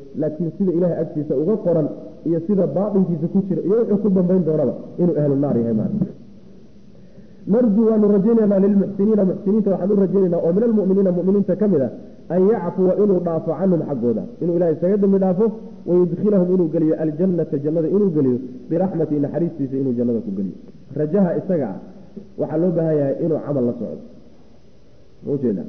laakiin sida ilahay agtiisa uga qoran iyo sida baatinkiisa ku jira iyo wuxuu ku dambayn doonaba inuu ahlu naar yahay maarka narjuu waanu rajaynaynaa lilmuxsiniina muxsiniinta waxaan u rajaynaynaa oo min almuminiina muminiinta ka mid a an yacfuwa inuu dhaafo canhum xaggooda inuu ilahay isaga dambi dhaafo wayudkhilahum inuu geliyo aljannata jannada inuu geliyo biraxmati naxariistiisa inuu jannada ku geliyo rajaha isaga ah waxaa loo baahan yahay inuu camal la socdo maujeeda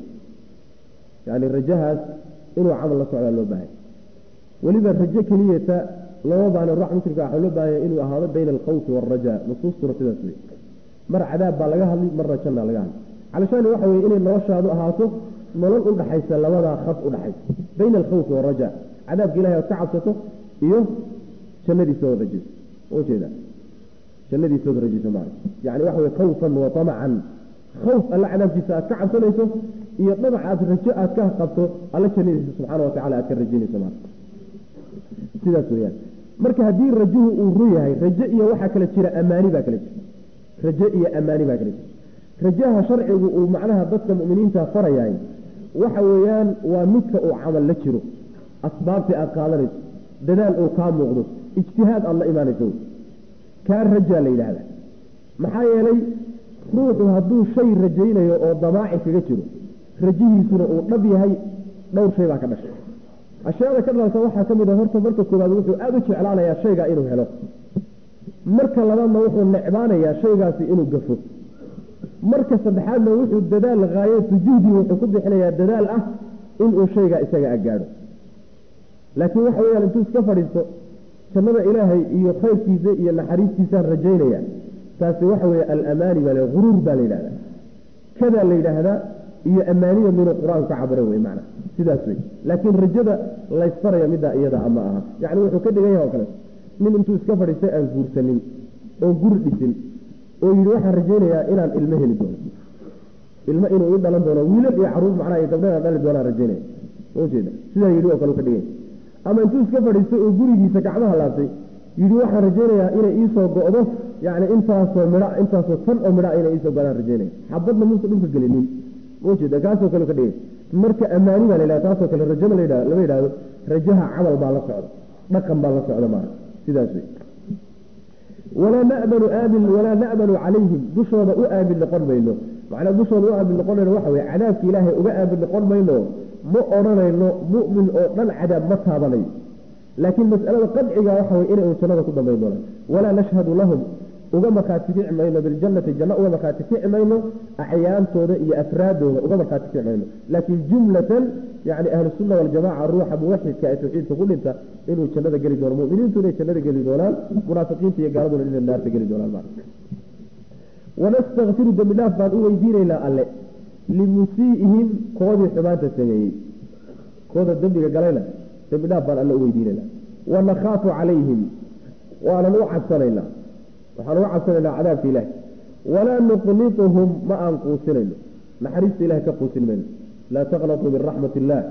yani rajahaas inuu camal la socdaa loo baahanya weliba rajo keliyata lama baahna ruux muslimka waxaa loo baahanya inuu ahaado bayna alkhawfi waalraja nusuustuna sidaas wey mar cadaab baa laga hadli marna jannaa laga hadli calashaani waxa weye inay noloshaadu ahaato nolol udhaxaysa labadaa khaf udhaxaysa bayna alkhawfi waalraja cadaabka ilahay oad ka cabsato iyo jannadiisa ood rajayso ujeeda jannadiisa ood rajayso maara yani waxa weye khawfan wa tamacan khawf alla cadaabkiisa aad ka cabsanayso iyo dhamac aad rajo aad ka qabto alla jannadiisa subxaana watacala aad ka rajaynayso maara sidaas weyaan marka haddii rajuhu uu ru yahay rajo iyo waxaa kala jira amaani baa kala jira rajo iyo amaani baa kala jira rajaha sharcigu uu macnaha dadka muminiinta farayahay waxa weeyaan waa midka uu camal la jiro asbaabtii aad qaadanayso dadaal uu kaa muuqdo ijtihaad aad la imaanayso kaa rajaa la yidhaahda maxaa yeelay ruuxu hadduu shay rajaynayo oo damaaci kaga jiro rajihiisuna uu dhab yahay dhowr shay baa ka dhashay ashyaada ka dhalata waxaa ka mid a horta marka koowaad wuxuu aada u jeclaanayaa shaygaa inuu helo marka labaadna wuxuu necbaanayaa shaygaasi inuu gafo marka saddexaadna wuxuu dadaal haayatu juhdi wuxuu ku bixinayaa dadaal ah inuu shaygaa isaga agaadho laakiin waxa weyaan intuu iska fadhiisto jannada ilaahay iyo khayrkiisa iyo naxariistiisaan rajaynaya taasi waxa weye alamaani baa huruur baa la yidhahdaa kadaa la yidhaahdaa iyo amaanida minuu qur-aanku ka cabira wey macna sidaas wey laakiin rajada laysfaraya middaa iyada ama aha yacni wuxuu ka dhigan yahay oo kale nin intuu iska fadhiistay aan guursanin oo guri dhisin oo yidhi waxaan rajaynayaa inaan ilmo heli doono ilmo inuu i dhalan doono wiilal iyo caruur macnaha iyo gabdhaaan dhali doonaan rajaynaya ujeeda sidaa yidhi oo kale u ka dhiganya ama intuu iska fadhiistay oo gurigiisa gacmaha laabtay yidhi waxaan rajaynayaa inay iisoo go'do yani intaasoo midha intaasoo tan oo midha inay iisoo godaan rajaynaya xabadna muusa dhulka gelinin maujeeda kaasoo kale ka dhigay marka amaani baa la yidhahda taasoo kale rajama la yidhahdo lama yidhahdo rajaha camal baa la socda dhaqan baa la socda maara sidaas wey walaa namanu aamin walaa na'manu calayhim dushooda u aamin noqon mayno macnaa dushooda u aamin noqon mayno waxa weye cadaabka ilaahay uga aamin noqon mayno ma odhanayno mu'min oo dhan cadaab ma taabanayo laakiin mas'alada qadciga waxa weye inay un jannada ku dambayn doonaan walaa nashhadu lahum uga markhaati kici mayno biljannati janno uga markhaati kici mayno acyaantooda iyo afraadooda uga markhaati kici mayno laakiin jumlatan yani ahlusunna waljamaca ruuxa muwaxidka ee tawxiidka ku dhinta inuu jannada geli doono muminiintu inay jannada geli doonaan munaafiqiinta iyo gaaladuna inay naarta geli doonaan maa wanastakfiru dembi dhaaf baan u weydiinaynaa alle limusii'ihim koodii xumaanta sameeyey kooda dembiga galayna dembi dhaaf baan alle u weydiinaynaa wanakhaafu calayhim waanan u cabsanaynaa waxaan uga cabsanaynaa cadaabka ilaah walaa nuqnituhum ma aan quusinayno naxariista ilahay ka quusin mayno laa taqnatuu min raxmat illaah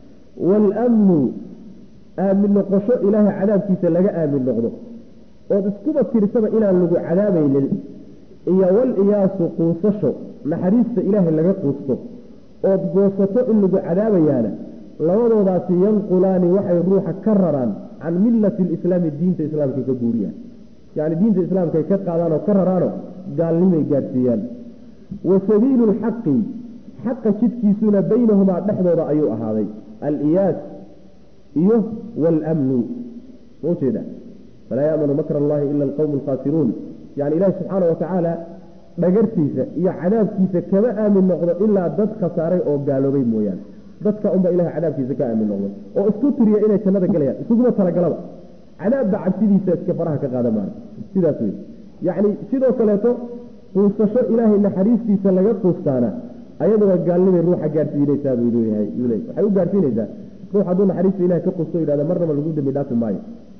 waalmnu aamin noqosho ilaahay cadaabkiisa laga aamin noqdo ood iskuba tirsaba inaan lagu cadaabaynin iyo waliyaasu quusasho naxariista ilaahay laga quusto ood goosato in lagu cadaabayaana labadoodaasi yanqulaani waxay ruuxa ka raraan can millati lislaami diinta islaamka ka guuriyaan yani diinta islaamka ay ka qaadaan oo ka raraano gaalnimay gaadhsiiyaan wa sabiilu lxaqi xaqa jidkiisuna baynahumaa dhexdooda ayuu ahaaday aliyaas iyo waalmnu maujeeda falaa yamanu makr allahi ila alqowmu alkhaasiruun yani ilahi subxaana watacaala dhagartiisa iyo cadaabkiisa kama aamin noqdo ilaa dad khasaaray oo gaaloobay mooyaane dadka unba ilahay cadaabkiisa ka aamin noqdo oo isku tiriya inay jannada galayaan isuguma talagalaba cadaabba cabsidiisa iska faraha ka qaada maana sidaas wey yacni sidoo kaleeto quusasho ilaahay naxariistiisa laga quustaana ayaduna gaalnimay ruuxa gaadhsiinaysaa buu leeyahay waxay u gaadhsiinaysaa ruux hadduu naxariista ilahay ka quusto yidhahda marnaba lagu dembi dhaafi maayo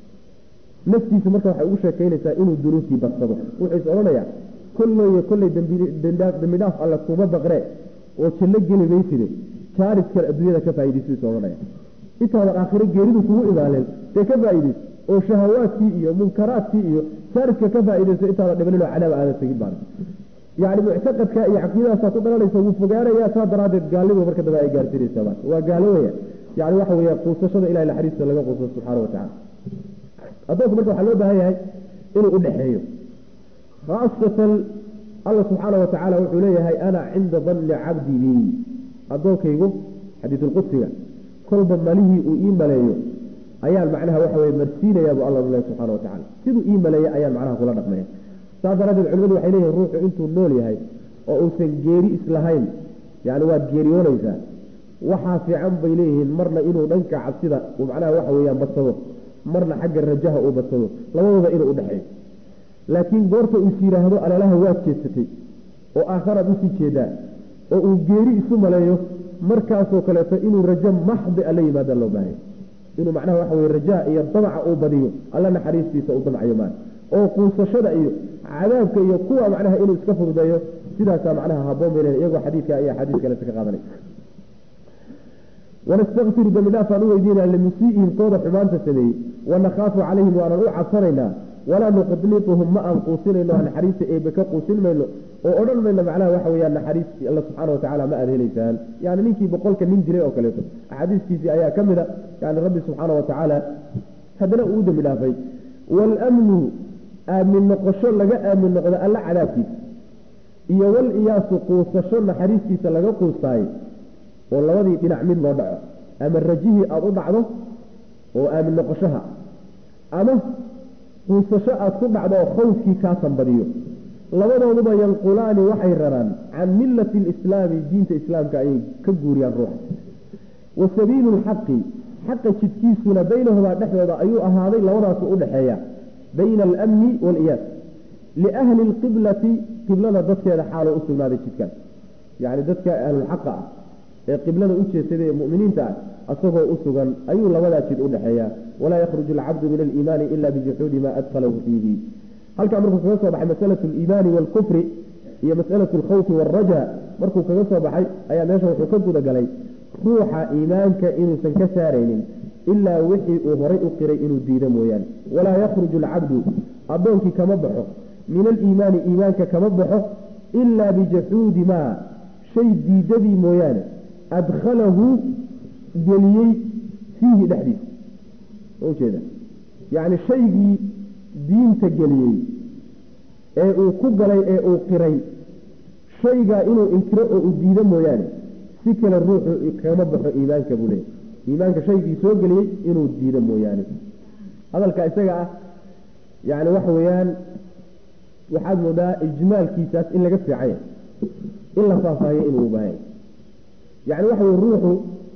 naftiisu marka waxay ugu sheekaynaysaa inuu dunuubtii badsado wuxuu is odhanayaa kolleyo kolley dembi dhaaf alle kuma baqree oo janno geli mayside jaaris kale adduunyada ka faaidaysu is odhanaya intaadan aakhiro geeridu kugu imaanen dee ka faa'iidayso oo shahawaadkii iyo munkaraadkii iyo jaariska ka faa'iidayso intaadan dhibaninoo cadaab aadan tegin baan yani muctaqadka iyo caqiidadaasaa ku dhalanaysa wuu fogaanaya saa daraaddeed gaalnimu marka dambe ay gaarsiinaysaa waa gaalowaya yani waxa weeye quusashada ilahay naxariista laga quuso subxaana wa tacala addoonku marka waxaa loo baahan yahay inuu udhexeeyo khaasatan alla subxaana wa tacaala wuxuu leeyahay ana cinda danni cabdi bi addoonkaygu xadiisulqudsiga kolba malihii uu ii maleeyo ayaan macnaha waxa weye marsiinayaa buu alla leh subxana wa tacala siduu ii maleeyay ayaan macnaha kula dhaqmaya saas daraaddeed culimadu waxay leeyihin ruuxu intuu nool yahay oo uusan geeri islahayn yani waad geeriyoonaysaa waxaa fiican bay leeyihiin marna inuu dhanka cabsida uu macnaha waxa weeyaan badsado marna xagga rajaha uu badsado labadooda inuu udhexeeyo laakiin goorta uus yidhaahdo alalaha waad jeedsatay oo aakharaad usii jeedaa oo uu geeri isu maleeyo markaasoo kaleeto inuu rajo maxdi alla yimaada loo baahaya inuu macnaha waxa weye rajaha iyo damaca uu badiyo alla naxariistiisa uu damcayo maan oo quusashada iyo cadaabka iyo kuwa macnaha inuu iska fududeeyo sidaasaa macnaha haboon bay leedahay iyagoo xadiidka iyo axaadiis kaleta ka qaadanay wanastakfiru dambi dhaafaan u weydiinaa limusii'ihim kooda xumaanta sameeyey wanakaafu calayhim waanaan u cabsanaynaa walaa nuqnituhum ma aan quusinayno naxariista eebe ka quusin mayno oo odhan mayno macnaha waxa weyaan naxariis alla subxaana watacaala ma aad helaysaan yani ninkii boqolka nin dilay oo kaleeto axaadiiskiisii ayaa ka mid a yani rabbi subxaana watacaala haddana uu dembi dhaafay waalamnu aamin noqosho laga aamin noqdo alla cadaabkiisa iyo wal iyaasu quusasho naxariistiisa laga quustaayo oo labadii dhinac mid loo dhaco ama rajihii aada u dhacdo oo aamin noqoshaha ama quusasho aada ku dhacdo oo khawfkii kaa sanbadiyo labadooduba yanqulaani waxay raraan can millati alislaami diinta islaamka ayay ka guuriyaan ruuxa wa sabiilu lxaqi xaqa jidkiisuna baynahumaa dhexdooda ayuu ahaaday labadaasu udhexeeya bayna alamni waaliyaas liahli lqiblati qiblada dadkeeda xaaloo u sugnaaday jidkaas yacni dadka ahlulxaqa ah ee qiblada u jeesaday ee muminiinta ah asagoo u sugan ayuu labadaa jid udhexeeya walaa yakhruju alcabdu min aliimaani ila bijuxuudi maa adkhalahu fiihi halkaa markuu kaga soo baxay masalatu aliimaani waalkufri iyo masalatu alkhawfi waalraja markuu kaga soo baxay ayaa meesha wuxuu ka gudagalay ruuxa iimaanka inuusan ka saaraynin ilaa wixii uu horay u qiray inuu diido mooyaane walaa yakhruju alcabdu addoonkii kama baxo min aliimaani iimaanka kama baxo ilaa bijaxuudi maa shay diidadii mooyaane adkhalahu geliyey fiihi dhexdiisa ujeeda yacni shaygii diinta geliyey ee uu ku galay ee uu qiray shaygaa inuu inkiro oo uu diido mooyaane si kale ruuxu kama baxo iimaanka buu leeyay iimaanka shaygii soo geliyey inuu diido mooyaane hadalka isaga ah yacni waxa weeyaan waxaad moodaa ijmaalkiisaas in laga fiicanya in la faahfaahiyo inuu ubaahanya yacni waxa weye ruuxu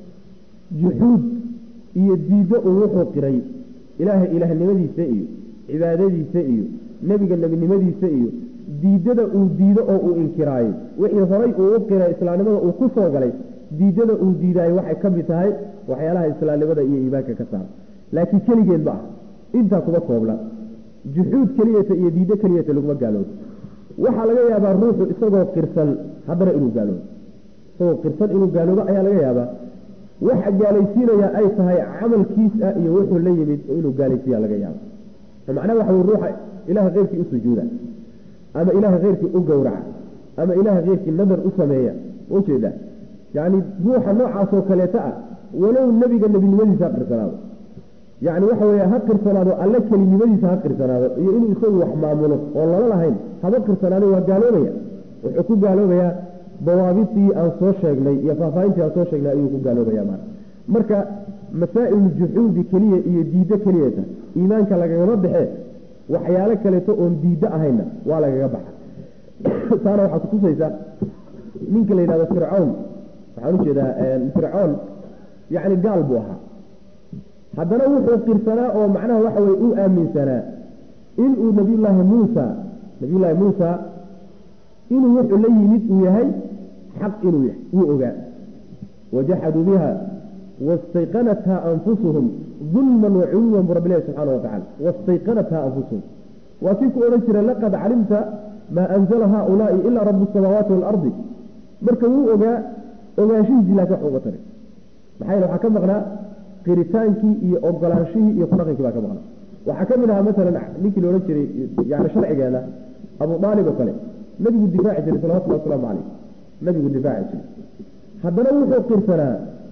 juxuud iyo diiddo uu wuxuu qiray ilaahay ilaahnimadiisa iyo cibaadadiisa iyo nebiga nebinimadiisa iyo diidada uu diido oo uu inkiraayo wixii horay uu u qiray islaamnimada uu ku soo galay diidada uu diidaayo waxay ka mid tahay waxyaalaha islaamnimada iyo iimaanka ka saara laakiin keligeed ma ah intaa kuma koobla juxuud keliyata iyo diiddo keliyata laguma gaaloobo waxaa laga yaabaa ruuxu isagoo qirsan haddana inuu gaaloobo isagoo qirsan inuu gaaloobo ayaa laga yaabaa waxa gaalaysiinaya ay tahay camalkiis ah iyo wuxuu la yimid inuu gaalaysiiya laga yaabo macnaha waxa wey ruuxa ilaha keyrkii u sujuuda ama ilaha keyrkii u gowraca ama ilaha keyrkii nadar u sameeya ujeeda yani ruuxa noocaasoo kaleeta ah walow nebiga nebinimadiisa ha qirsanaado yani waxa wey ha qirsanaado alle kelinimadiisa ha qirsanaado iyo inuu isagu wax maamulo oo lala lahayn haba qirsanaado waa gaaloobaya wuxuu ku gaaloobayaa dawaabidii aan soo sheegnay iyo faahfaahintii aan soo sheegnay ayuu ku gaaloobaya maa marka masaa'il juxuudi keliya iyo diiddo keliyata iimaanka lagagama baxe waxyaalo kaleeto oon diiddo ahayna waa lagaga baxa taana waxaa kutusaysa ninka la yidhahdo fircown waxaan ujeedaa fircoon yacni gaal buu ahaa haddana wuxuu qirsanaa oo macnaha waxa weye u aaminsanaa inuu nabiyullaahi muusa nabiyullaahi muusa inuu wuxuu la yimid uu yahay xaq inuu yahay wuu ogaa wajaxaduu biha wastayqanatha anfusuhum dulman waculuwan bu rabbi ilahi subxaana watacala wastayqanatha anfusuhum waa kii ku odhan jira laqad calimta maa anzala haaulaai ilaa rabu samaawaati waalardi marka wuu ogaa ogaanshihiisii laakin wax uga taray maxaa yeele waxaa ka maqnaa qiritaankii iyo ogolaanshihii iyo kudhaqankii baa ka maqnaa waxaa ka mid ahaa masalan ninkii la odhan jiray yani sharcigeena abu aalib oo kale nabigu difaaci jiray salawatulli wasalaamu caleyh nabigu difaaci jiray haddana wuxuu qirsanaa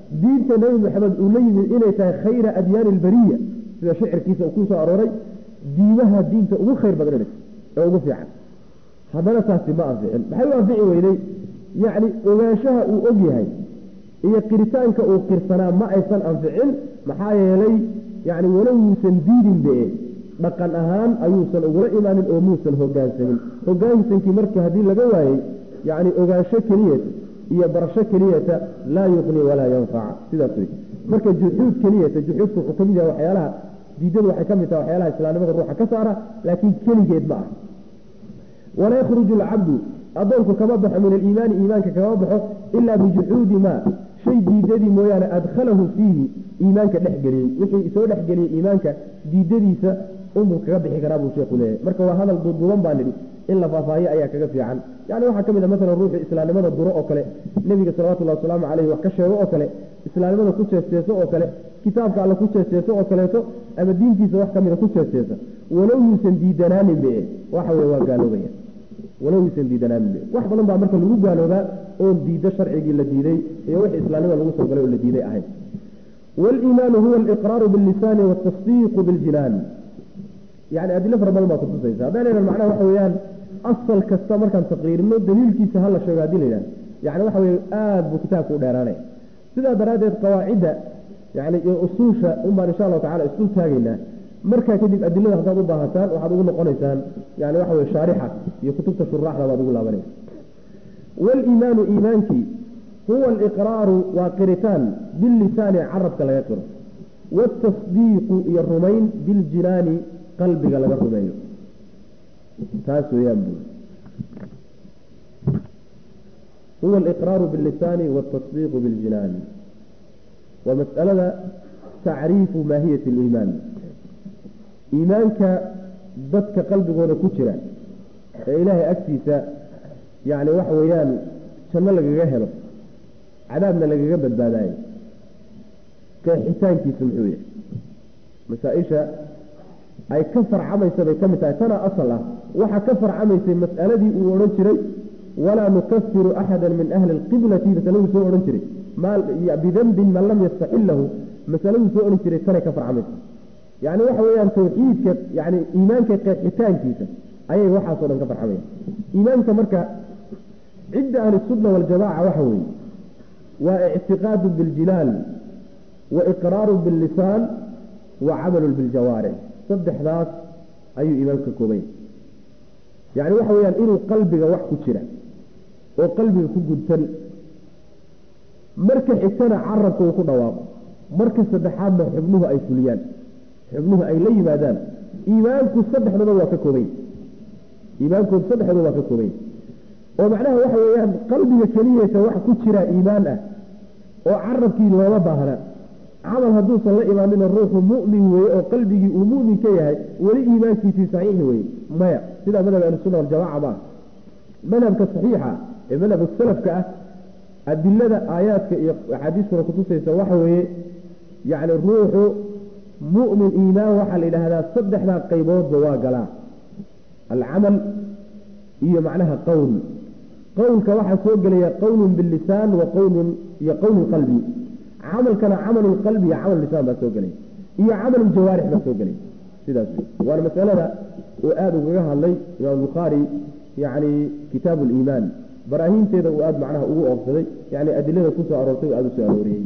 diinta nebi maxamed uu la yimid inay tahay khayra adyaani albariya sida shicirkiisa uu ku soo arooray diimaha diinta ugu khayr badan ee ugu fiican haddana taasi ma anficin maxay u anfici weyday yacni ogaanshaha uu og yahay iyo qiritaanka uu qirsanaa ma aysan anficin maxaa yeelay yacni walow yuusan diidin be dhaqan ahaan ayuusan ugula imaanin oo muusan hogaansamin hogaansankii marka haddii laga waayey yacni ogaansho keliyata iyo barasho keliyata laa yuqni walaa yanfaca sidaas wey marka juxuud keliyata juxuudka wuxuu kamid yahay waxyaalaha diidadu waxay ka mid tahay waxyaalaha islaamnimada ruuxa ka saara laakiin keligeed ma ah walaa yakhruju alcabdu addoonku kama baxo min aliimaani iimaanka kama baxo ilaa bijuxuudi maa shay diidadii mooyaane adkhalahu fiihi iimaanka dhexgeliyey wixii soo dhexgeliyey iimaanka diidadiisa unbuu kaga bixi karaa buu sheekhu leeyahay marka waa hadal duuduuban baa nidhi in la faahfaahiyo ayaa kaga fiican yani waxaa ka mid a masalan ruuxu islaamnimada duro oo kale nebiga salawatullahi wasalaamu caleyhi wax ka sheego oo kale islaamnimada ku jeesteeso oo kale kitaabka alle ku jeesteeso oo kaleeto ama diintiisa wax kamida ku jeesteesa walow yuusan diidanaanin be waxa weye waa gaaloobaya walow yuusan diidanaanin be wax badan baa marka lagu gaaloobaa oon diido sharcigii la diiday iyo wixii islaamnimada lagu soo galay oo la diiday ahayd waliimaanu huwa aliqraaru billisaani waaltasdiiqu biljinaan yani adilo fara badan baa kutusaysa haddaan macnaha waxa weeyaan asal kasta markaan taqriirino daliilkiisa hala sheego hadii la yidhahdo yani waxa weye aada buu kitaabka u dheeraanaya sidaa daraaddeed qawaacidda yani iyo usuusha unbaan insha allahu tacala isdul taagaynaa markaa kadib adilada haddaad u baahataan waxaad ugu noqonaysaan yani waxa weye shaarixa iyo kutubta shuraaxda baad ugu laabanaysa waliimaanu iimaankii huwa aliqraaru waa qiritaan billisaani carabka laga qiro waatasdiiqu iyo rumayn biljinaani qalbiga laga rumeeyo taas weeyaan buu huwa aliqraaru billisaani waaltasdiiqu biljinaani waa mas'alada tacriifu maahiyati aliimaan iimaanka dadka qalbigooda ku jira ee ilaahay agtiisa yacni waxa weeyaan janno lagaga helo cadaabna lagaga badbaadaayo qeexitaankiisu muxuu yahay masaa-isha ay ka farcamaysa bay ka mid tahay tana asal ah waxaa ka farcamaysay mas'aladii uu odhan jiray walaa nukafiru axada min ahli alqiblati masaladuu soo odhan jiray bidambin man lam yastaxilahu masaladuu soo odhan jiray tanay ka farcamaysa yani waxa weeyaan tawxiidka yani iimaanka qeexitaankiisa ayay waxaasoo dhan ka farcamaya iimaanka marka cidda ahlisunna waljamaca waxa weeye waa ictiqaadu biljinaal wa iqraaru billisaan wa camalu biljawaarix saddexdaas ayuu iimaanku ka koobanya yani waxa weyaan inuu qalbiga wax ku jira oo qalbiga ku gudtan marka xigtana carabka uu ku dhawaaqo marka saddexaadna xubnuhu ay fuliyaan xubnuhu ay la yimaadaan iimaanku saddexdaba waa ka koobanya iimaankoodu saddexdaba waa ka koobanya oo macnaha waxa weeyaan qalbiga keliyeysa wax ku jira iimaan ah oo carabkii looma baahna camal hadduusan la imaanina ruuxu mu'min weye oo qalbigii uu mu'min ka yahay weli iimaankiisii saxiixi weye maya sidaa madhab ahlusunna waljamaca ma madhabka saxiixa ee madhabka salafka ah adilada aayaadka iyo axaadiistuna kutusaysa waxa weeye yacni ruuxu mu'min iimaan waxaa la yidhaahdaa saddexdaa qayboodba waa galaa alcamal iyo macnaha qowl qowlka waxaa soo gelaya qowlun billisaan wa qowlun iyo qowlu qalbi camalkana camalu qalbi iyo camal lisaan baa soo gelay iyo camalu jawaarix baa soo gelay sidaas waana masalada uu aada ugaga hadlay imaam bukhaari yani kitaabu liimaan baraahiinteeda uu aada macnaha ugu oobsaday yani adilada kusoo aroortay aada usoo arooriyey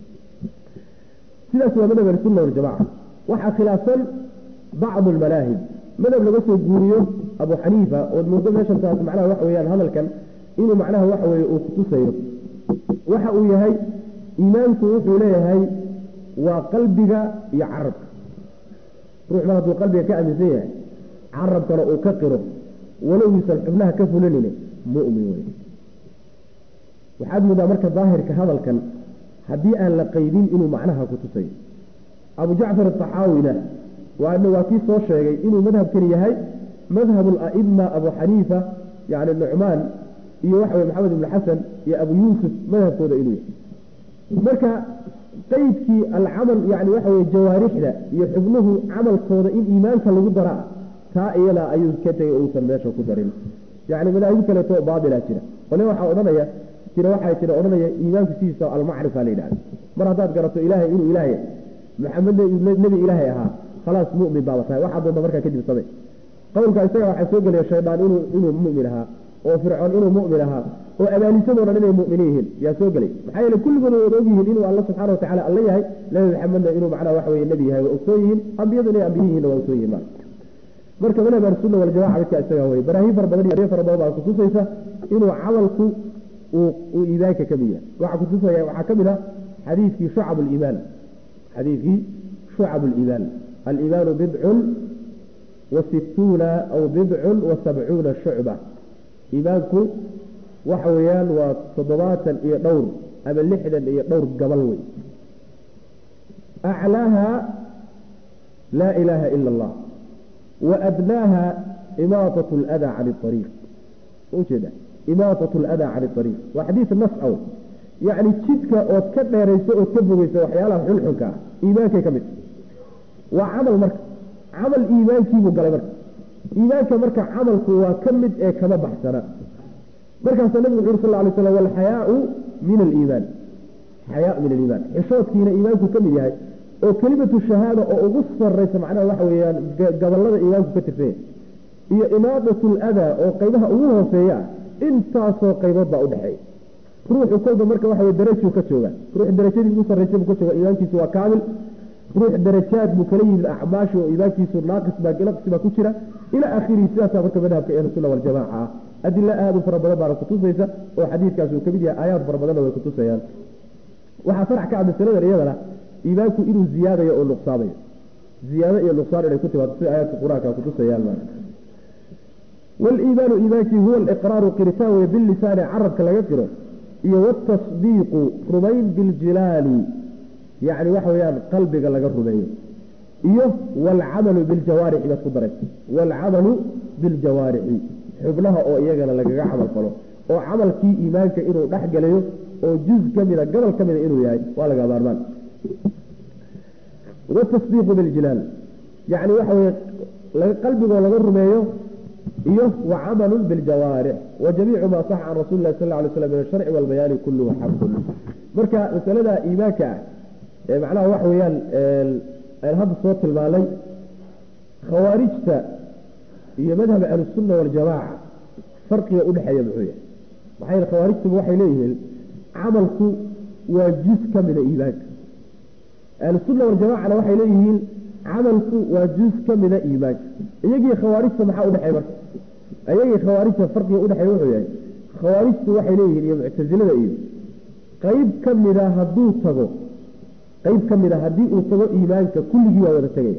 sidaas waa madhab ahlisunna waljamaca waxaa khilaafsan bacdu almanaahib madhab laga soo guuriyo abu xaniifa ood muddo meeshan taas macnaha waxa weyaan hadalkan inuu macnaha waxa weye uu kutusayo waxa uu yahay iimaanku wuxuu leeyahay waa qalbiga iyo carabka ruux mar hadduu qalbiga ka aaminsan yahay carabkana uu ka qiro walow yuusan xubnaha ka fulanine mu'min wey waxaad moodaa marka daahirka hadalkan haddii aan la qaydin inuu macnaha kutusayo abu jacfar ataxaawina waana waa kii soo sheegay inuu madhabkani yahay madhab alaima abu xaniifa yani nucmaan iyo waxa weye maxamed ibnu xasan iyo abu yuusuf madhabkooda inuu yahay marka qaydkii alcamal yani waxa weye jawaarixda iyo xubnuhu camalkooda in iimaanka lagu daraa taa iyadaa ayuu ka tegay uusan meesha ku darin yani madaahib kaleeto baatila jira qole waxaa odhanaya jira waxaa jira odhanaya iimaanku sidiisa almacrifa la yidhahda mar haddaad garato ilaahay inuu ilaahay maxamedna nebi ilaahay ahaa khalaas mu'min baaba tahay waxaa doonta markaa kadib samey qowlka isaga waxaa soo gelaya shaydaan inuu inuu mu'min ahaa oo fircoon inuu mu'min ahaa oo abaalisadoo dhan inay mu'miniin yihiin yaa soo gelay maxaa yeele kulligood way og yihiin inuu alla subxana wa tacala alla yahay nebi maxamedna inuu macnaha waxa weye nebi yahay waa ogsoon yihiin ambiyadu inay ambiye yihiinna waa ogsoon yihiin marka marka madhab ahlusunna waljamaca midka isaga weye baraahiin fara badan iyo fara badan baa kutusaysa inuu camalku uu uu iimaanka ka mid yahay waxaa kutusaya waxaa ka mid ah xadiidkii shucab liimaan xadiidkii shucab liimaan aliimaanu bidcun wa situuna aw bidcun wa sabcuuna shucba iimaanku waxa weeyaan waa toddobaatan iyo dhowr ama lixdan iyo dhowr gabal wey aclaaha laa ilaaha ila allah wa adnaaha imaatat ladaa can ariiq ujeeda imaatat ladaa can ariiq waa xadiid nas aw yacni jidka ood ka dheerayso ood ka fogeyso waxyaalaha xunxunka ah iimaankay ka mid waa camal marka camal iimaankiibuu galay marka iimaanka marka camalku waa ka mid ee kama baxsana markaasaa nabigu wuxu uri sal lay slam walxayaau min aliimaan xayaa min aliimaan xishoodkiina iimaanku ka mid yahay oo kelimatu shahaada oo ugu sarraysa macnaha waxa weeyaan gabalada iimaanku ka tirsanya iyo imaadatu ladaa oo qaybaha ugu hooseeya ah intaasoo qaybood baa udhexeeya ruuxu kolba marka waxa weye darajuu ka jooga ruux darajadii ugu sarraysa buu ka jooga iimaankiisu waa kaamil ruux darajaad buu kala yimid acmaashi oo iimaankiisu naaqis baa naqsi baa ku jira ilaa akhirihi sidaasaa marka madhabka ahlusunna waljamaca ah adilo aada u fara badan baana kutusaysa oo xadiidkaas uu kamid yahay aayaad fara badanna way kutusayaan waxaa farax ka ah masaladan iyadana iimaanku inuu ziyaadayo oo nuqsaamayo ziyaado iyo nuqsaan inay ku timaado sida aayaadka qur-aanka kutusayaan maa waliimaanu iimaankii huwa aliqraaru qiritaan wey bilisaani carabka laga qiro iyo watasdiiqu rumayn biljilaali yacni waxa weeyaan qalbiga laga rumeeyo iyo waalcamalu biljawaarixi baad ku daraysa waalcamalu biljawaarixi xubnaha oo iyagana lagaga camal falo oo camalkii iimaanka inuu dhex galayo oo juz ka mida gobol ka mida inuu yahay waa laga maarmaan watasdiiqu biljilaal yacni waxa weye qalbigoo laga rumeeyo iyo wacamalun biljawaarix wa jamiicu maa saxa can rasuli lahi sal lla alay slam min asharci walbayaani kulluhu xaqun marka masalada iimaanka ah ee macnaha waxa weeyaan aan hadda soo tilmaanay khawaarijta iyo madhaba ahlusunna waljamaaca farqiga udhexeeya muxuu yahay maxaa yele khawaarijtuba waxay leeyihiin camalku waa juz ka mida iimaanka ahlusunna waljamacana waxay leeyihiin camalku waa juz ka mida iimaanka iyagii khawaarijta maxaa udhexeey marka iyagii khawaarijta farqiga udhexeeya wuxuu yahay khawaarijtu waxay leeyihiin iyo muctasilada iyo qeyb ka mida hadduu tago qeyb ka mid a haddii uu tago iimaanka kulligii waa wada tegaya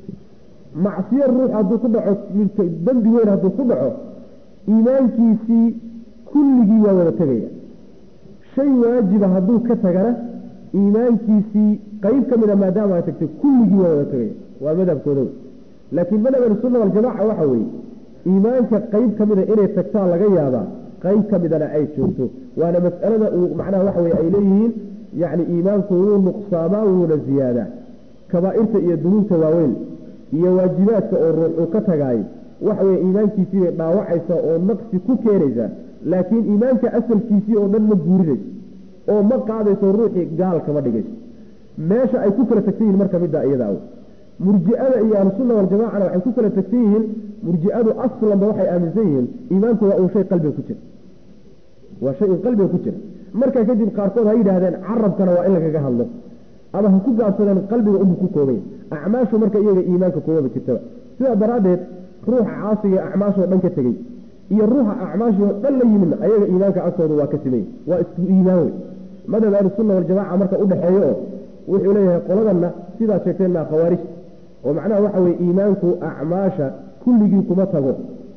macsiyo ruux hadduu ku dhaco dembi weyn hadduu ku dhaco iimaankiisii kulligii waa wada tegaya shay waajiba hadduu ka tagana iimaankiisii qeyb ka mid a maadaama ay tagtay kulligii waa wada tegaya waa madhabkooda wey laakiin madhab ahlusunna waljamaca waxa weeye iimaanka qeyb ka mida inay tagtaa laga yaabaa qeyb ka midana ay joogto waana mas'alada uu macnaha waxa weye ay leeyihiin yacni iimaanku wuu nuqsaamaa wuuna ziyaadaa kabaa'irta iyo dunuubta waaweyn iyo waajibaadka oo ruux uu ka tagaayo waxa weye iimaankiisii bay dhaawacaysa oo naqsi ku keenaysaa laakiin iimaanka asalkiisii oo dhan ma guurinayso oo ma qaadayso ruuxii gaal kama dhigayso meesha ay ku kala tagsan yihiin marka middaa iyada aw murji'ada iyo ahlusunna waljamacana waxay ku kala tagsan yihiin murji'adu aslanba waxay aaminsan yihiin iimaanku waa uu shay qalbiga ku jira waa shay un qalbiga ku jira markaa kadib qaarkood ha yidhaahdeen carabkana waa in lagaga hadlo ama ha ku gaabsadeen qalbiga unbu ku koobaya acmaashu marka iyaga iimaanka kuwaba jirtaba sidaa daraaddeed ruuxa caasiga acmaashoo dhan ka tegey iyo ruuxa acmaashoo dhan la yimidna ayaga iimaanka agtooda waa ka simay waa isku iimaan wey madhab ahlusunna waljamaca marka udhexeeyo oo wuxuu leeyahay qoladanna sidaad sheegteen maa khawaarijta oo macnaha waxa weye iimaanku acmaasha kulligii kuma tago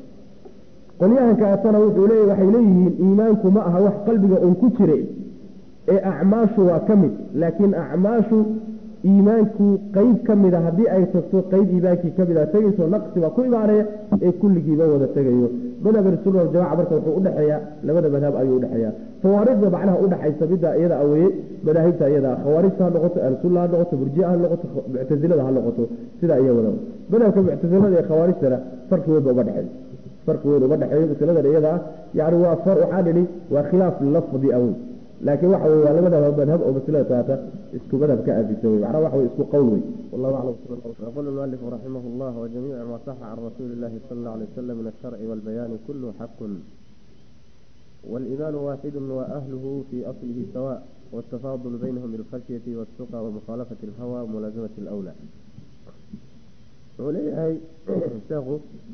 qolyahankaatana wuxuu leeya waxay leeyihiin iimaanku ma aha wax qalbiga un ku jira ee acmaashu waa ka mid laakiin acmaashu iimaanku qeyb ka mida haddii ay tagto qeyb iimaankii ka mida tegayso naqsi baa ku imaanaya ee kulligiiba wada tegayo madhab ahlusunna waljamaca marka wuxuu udhexeeyaa labada madhab ayuu udhexeeyaa fawaariqda macnaha udhexaysa midda iyada aweye madaahibta iyada khawaarijta ha noqoto ahlusunna ha noqoto murjia ha noqoto muctasilada ha noqoto sidaa iya wada madhabka muctasilada ee khawaarijtana farki weyn ba uga dhexeeya farki weyn uga dhexeeyo masaladan iyada ah yani waa waxaa nidhi waa khilaaf lafdi aweyn laakiin waxa wey waa labada madhab oo maslada taata isku madhab ka aafisan wey macnaha waxa wey isku qowl wey wallahu aclam يقول المؤلف رحمه الله وجميع ما صح عن رسول الله صلى الله عليه وسلم من الشرع والبيان كله حق والإيمان واحد وأهله في أصله سواء والتفاضل بينهم بالخشية والتقى ومخالفة الهوى وملازمة الأولى وليه شيخ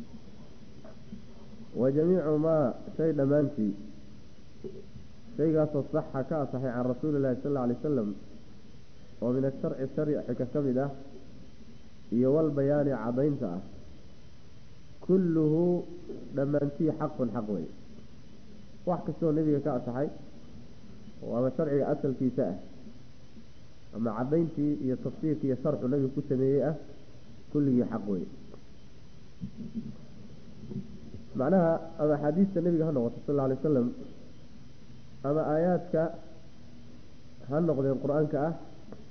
وجميع ما شيء لمانتي شيء صح كاصحي عن رسول الله صلى الله عليه وسلم ومن الشرع الشرع حكا iyo walbayaani cadaynta ah kulluhu dhammaantii xaqun xaq wey wax kastoo nebiga ka asaxay oo ama sharciga asalkiisa ah ama cadayntii iyo tafsiirkii iyo sharxu nebiga ku sameeyey ah kulligii xaq wey macnaha ama axaadiista nebiga ha noqoto sal alla alay wasalam ama aayaadka ha noqdeen qur-aanka ah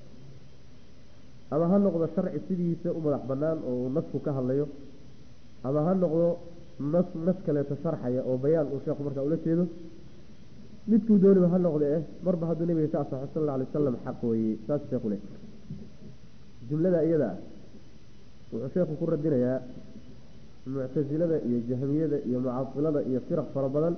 ama ha noqdo sharci sidiisa u madax banaan oo uu nasku ka hadlayo ama ha noqdo nas nas kaleeto sharxaya oo bayaan uu sheekhu markaa ula jeedo midkuu dooniba ha noqde eh marba hadduu nabiga ka asaxo sal alla alay wasalam xaq weeye saas sheekhu le jumlada iyada wuxuu sheekhu ku radinayaa muctasilada iyo jahmiyada iyo mucasilada iyo firaq fara badan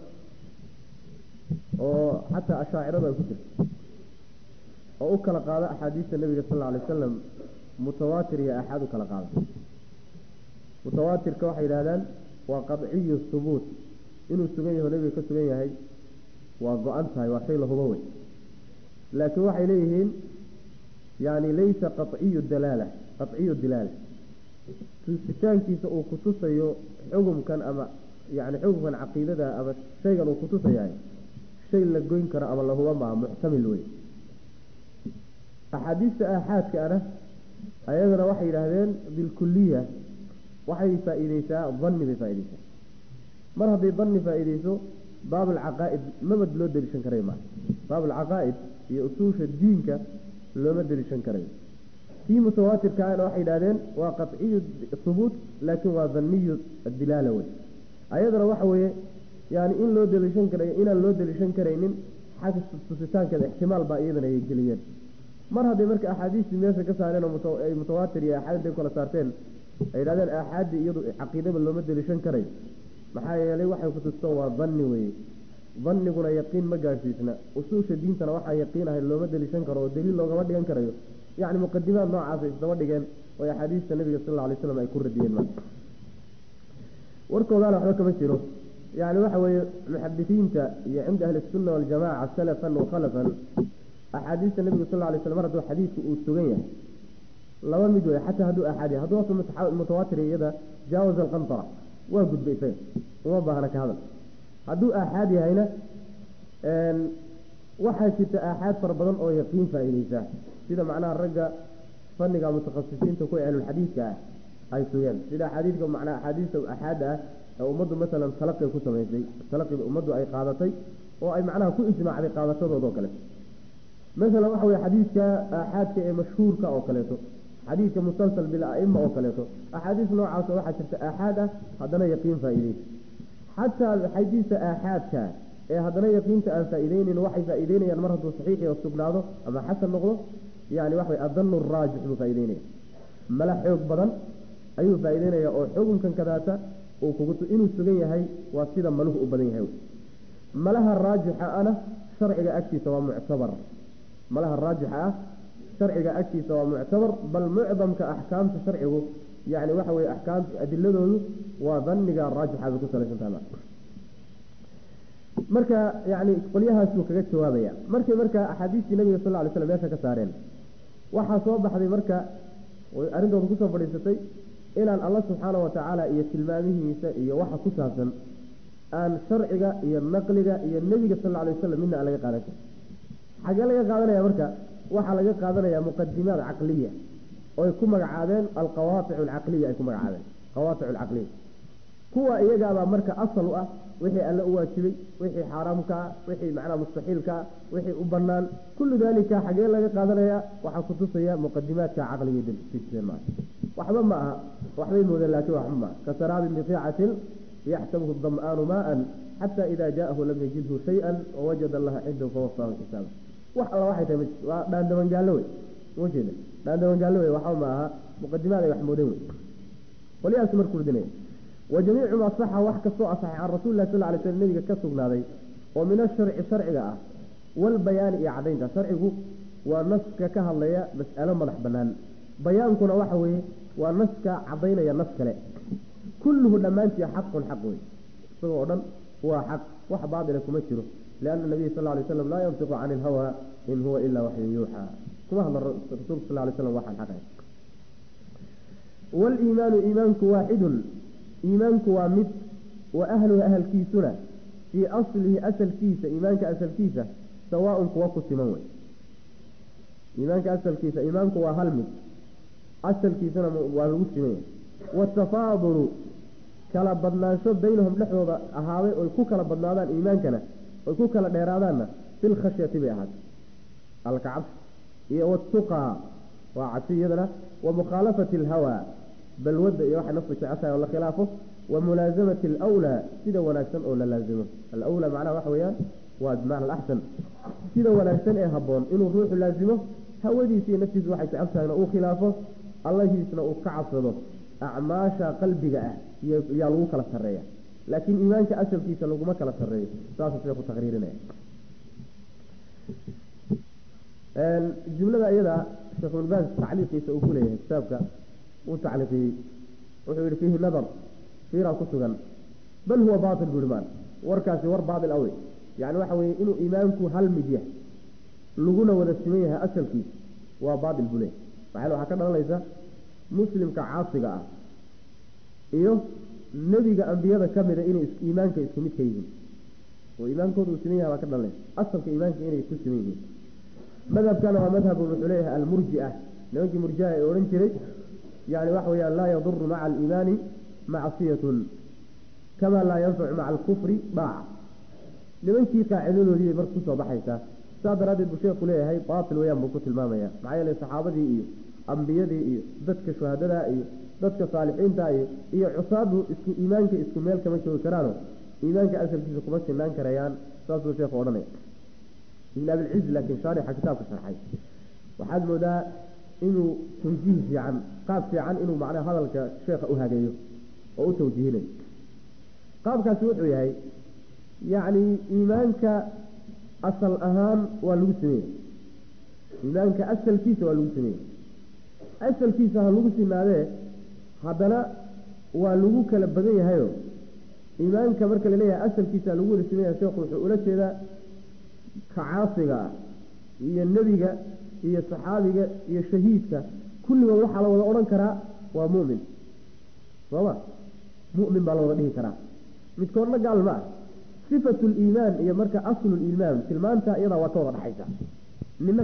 oo xataa ashaacirada ay ku jirto oo u kala qaada axaadiista nabiga sal alla alay wasalam mutawaatir iyo axaad u kala qaada mutawaatirka waxay yidhahdaan waa qadciyu hubuut inuu sugan yaho nabiga ka sugan yahay waa go-an tahay waa shay la hubo wey laakiin waxay leeyihiin yani laysa qaciyu dalaala qaciyu dilaala tusitaankiisa uu kutusayo xugumkan ama yani xugumkan caqiidada ama shaygan uu kutusayahay shay la goyn karo ama la huba maa muxtamil wey axaadiista aaxaadka ana ayadana waxay yidhaahdeen bilkuliya waxay faa-iideysaa danni bay faa-ideysaa mar hadday danni faa-ideyso baab alcaqaa-id mabad loo deliishan karay maa baab alcaqaa-id iyo usuusha diinka looma deliishan karayo kii mutawaatirkaana waxay yidhahdeen waa qaciyu hubuut laakiin waa daniyu dilaala wey ayadana waxa weeye yani in loo deliishan karayo inaan loo deliishan karaynin xagga tusitaankeeda ixtimaal baa iyadana ay geliyeen mar hadday marka axaadiistii meesha ka saareen oo ay mutawaatir iyo aaxaad intay kala saarteen ay yidhahdeen aaxaadii iyadu caqiidaba looma deliishan karay maxaa yeelay waxay kutusto waa danni weye danniguna yaqiin ma gaadhsiisna usuusha diintana waxaa yaqiin ahay looma deliishan karo oo daliil loogama dhigan karayo yacni muqadimaad noocaasa isdaba dhigeen oo axaadiista nabiga sal alla alay slam ay ku radiyeen ma warkoodaana waxba kama jiro yani waxa weeye muxadisiinta iyo cinda ahli sunna waljamaca salafan wa khalafan axaadiista nabiga sal alay slam mar hadduu xadiidku uu sugan yahay laba mid wey xataa hadduu axaad yahay hadduu asa mutawaatir iyada jaawaza alqantara waa gudbay isaga uma baahna ka hadal hadduu aaxaad yahayna waxaa jirta aaxaad fara badan oo yaqiin faa-ideysa sida macnaha ragga fanniga mutakhasisiinta ku ehlulxadiidka ah ay sugeen sida axaadiidka macnaa axaadiista aaxaada ah ee ummaddu masalan talaqi ku samaysay talaqida ummaddu ay qaadatay oo ay macnaha ku ijmaacday qaadashadooda oo kaleeto masalan waxa weye xadiidka aaxaadka ee mashhuurka oo kaleeto xadiidka musalsal bil-aima oo kaleeto axaadiis noocaas waxaa jirta aaxaad ah haddana yaqiin faa-ideysa xataa xadiista aaxaadka ee haddana yaqiinta aan faa-ideyneyn waxay faa-ideynayaan mar hadduu saxiixi oo sugnaado ama xasan noqdo yani waxa way adanu raajix buu faa-ideynaya mala xoog badan ayuu faa-ideynaya oo xukunkan kadaata uu kugu inuu sugan yahay waa sida maluhu u badan yahay malaha raajixa ana sharciga agtiisa waa muctabar malaha raajixa ah sharciga agtiisa waa muctabar bal mucdamka axkaamta sharcigu yani waxa weye axkaamta adiladoodu waa daniga raajixa bay ku salaysantaha marka yani qolyahaasuu kaga jawaabaya markay marka axaadiistii nabiga sal ly slam meesha ka saareen waxaa soo baxday marka arrintooda kusoo fadhiisatay inaan alla subxaana watacaala iyo tilmaamihiisa iyo waxa ku saabsan aan sharciga iyo naqliga iyo nebiga sal alay wasalam midna aan laga qaadan karin xagee laga qaadanaya marka waxaa laga qaadanaya muqadimaat caqliya oy ku magacaabeen alqawaaic alcaqliya ay ku magacaabeen qawaaic alcaqliya kuwa iyagaabaa marka asal u ah wixii alle u waajibay wixii xaaraamka ah wixii macnaha mustaxiilka ah wixii u banaan kullu dalika xagee laga qaadanaya waxaa kutusaya muqadimaadka caqliga dejiseen maa waxba ma aha waxbay moodeen laakiin waxba maaha kasaraabin biqiicatin yaxsabuhu dam'aanu maaan xataa idaa jaa'ahu lam yajidhu shay-an wawajada allaha cindahu fawafaahu xisaaba wax alla waxay tahay waa dhaandabangaallo wey ujeeda dhaandabangaallo wey waxba ma aha muqadimaad ay wax moodeen wey qolyahaas markuu ridinaya wa jamiicu maa saxa wax kastoo asaxay can rasuuli lah sal lay slm nabiga ka sugnaaday oo min asharci sharciga ah walbayaani iyo cadaynta sharcigu waa naska ka hadlaya mas'alo madax banaan bayaankuna waxa weeye waa naska cadaynaya nas kale kulluhu dhammaantii xaqun xaq wey isagoo o dhan waa xaq wax baatila kuma jiro lianna nabiy sal lay slam laa yantiqu cani ilhawa in huwa ilaa waxyun yuuxaa kuma hadla rasuulku sal lay slam waxaan xaqahay waliimaanu iimaanku waaxidun iimaanku waa mid wa ahluhu ahalkiisuna fii aslihi asalkiisa iimaanka asalkiisa sawaaun kuwa ku siman wey iimaanka asalkiisa iimaanku waa hal mid asalkiisana waa lagu siman yahay watafaadulu kala badnaansho baynahum dhexdooda ahaaday oy ku kala badnaadaan iimaankana oy ku kala dheeraadaanna filkhashyati bay ahaatay alkacabsi iyo watuqaa waa cabsi iyadana wa mukhaalafati alhawaa balwadda iyo waxay naftu jeceshahay oo la khilaafo wa mulaasamati alwlaa sida wanaagsan oo la laazimo alwlaa macnaha waxa weeyaan waa bimacna alaxsan sida wanaagsan ee habboon inuu ruuxu laazimo hawadiisa iyo naftiisu waxay jecel tahayna uu khilaafo allahiisna uu ka cabsado acmaasha qalbiga ah yaa lagu kala sareeya laakiin iimaanka asalkiisa laguma kala sareeyo saasuu sheeku taqriirinaya jumlada iyada sheekhuulbaas tacliiqiisa uu ku leeyahay kitaabka uu tacliiqiyey wuxuu yihi fiihi nadar fiiraa ku sugan bal huwa baatil bui maan warkaasi war baatil awe yani waxa weeye inuu iimaanku hal mid yahay laguna wada siman yahay asalkiisa waa baatil buu leeyahy maxaa waxaa ka dhalanaysa muslimka caasiga ah iyo nebiga ambiyada ka mida inay iimaanka isku mid ka yihiin oo iimaankooda uu siman yahay baa ka dhalanaysa asalka iimaanka inay ku siman yihiin madhabkana waa madhabu wuxuu leeyahay almurjia nimankii murjia ee odhan jiray yani waxa weyaan laa yaduru maca aliimaani macsiyatun kama laa yanfacu maca alkufri daaca nimankii qaacidadoodii bay marka kusoo baxaysaa saa daraaddeed buu sheeku leeyahay baatil weyaan buu ku tilmaamaya maxaa yeele saxaabadii iyo ambiyadii iyo dadka shuhadadaa iyo dadka saalixiinta iyo iyo cusaadu isku iimaanka isku meel kama joogi karaano iimaanka asalkiisa kuma sinaan karayaan saasuu sheekhu odhanaya ibn abilciz laakiin shaarixa kitaabka sharxay waxaad moodaa inuu tawjiih fiican qaab fiican inuu macnaha hadalka sheekha u hageeyo oo u tawjiihinayo qaabkaasi wuxuu yahay yacni iimaanka asal ahaan waa lagu sameeyey iimaanka asalkiisa waa lagu sameeyey asalkiisa ha lagu sinaadee haddana waa lagu kala badan yahayo iimaanka marka laleeyahay asalkiisa lagu wada sameeyaha sheekhu wuxuu ula jeedaa ka caasiga ah iyo nebiga iyo saxaabiga iyo shahiidka kulligood waxaa la wada odhan karaa waa mu'min sooma mu'min baa la wada dhihi karaa midkoodna gaal ma ah sifatu liimaan iyo marka aslu liimaan tilmaanta iyadaa waa ka wada dhaxaysa nina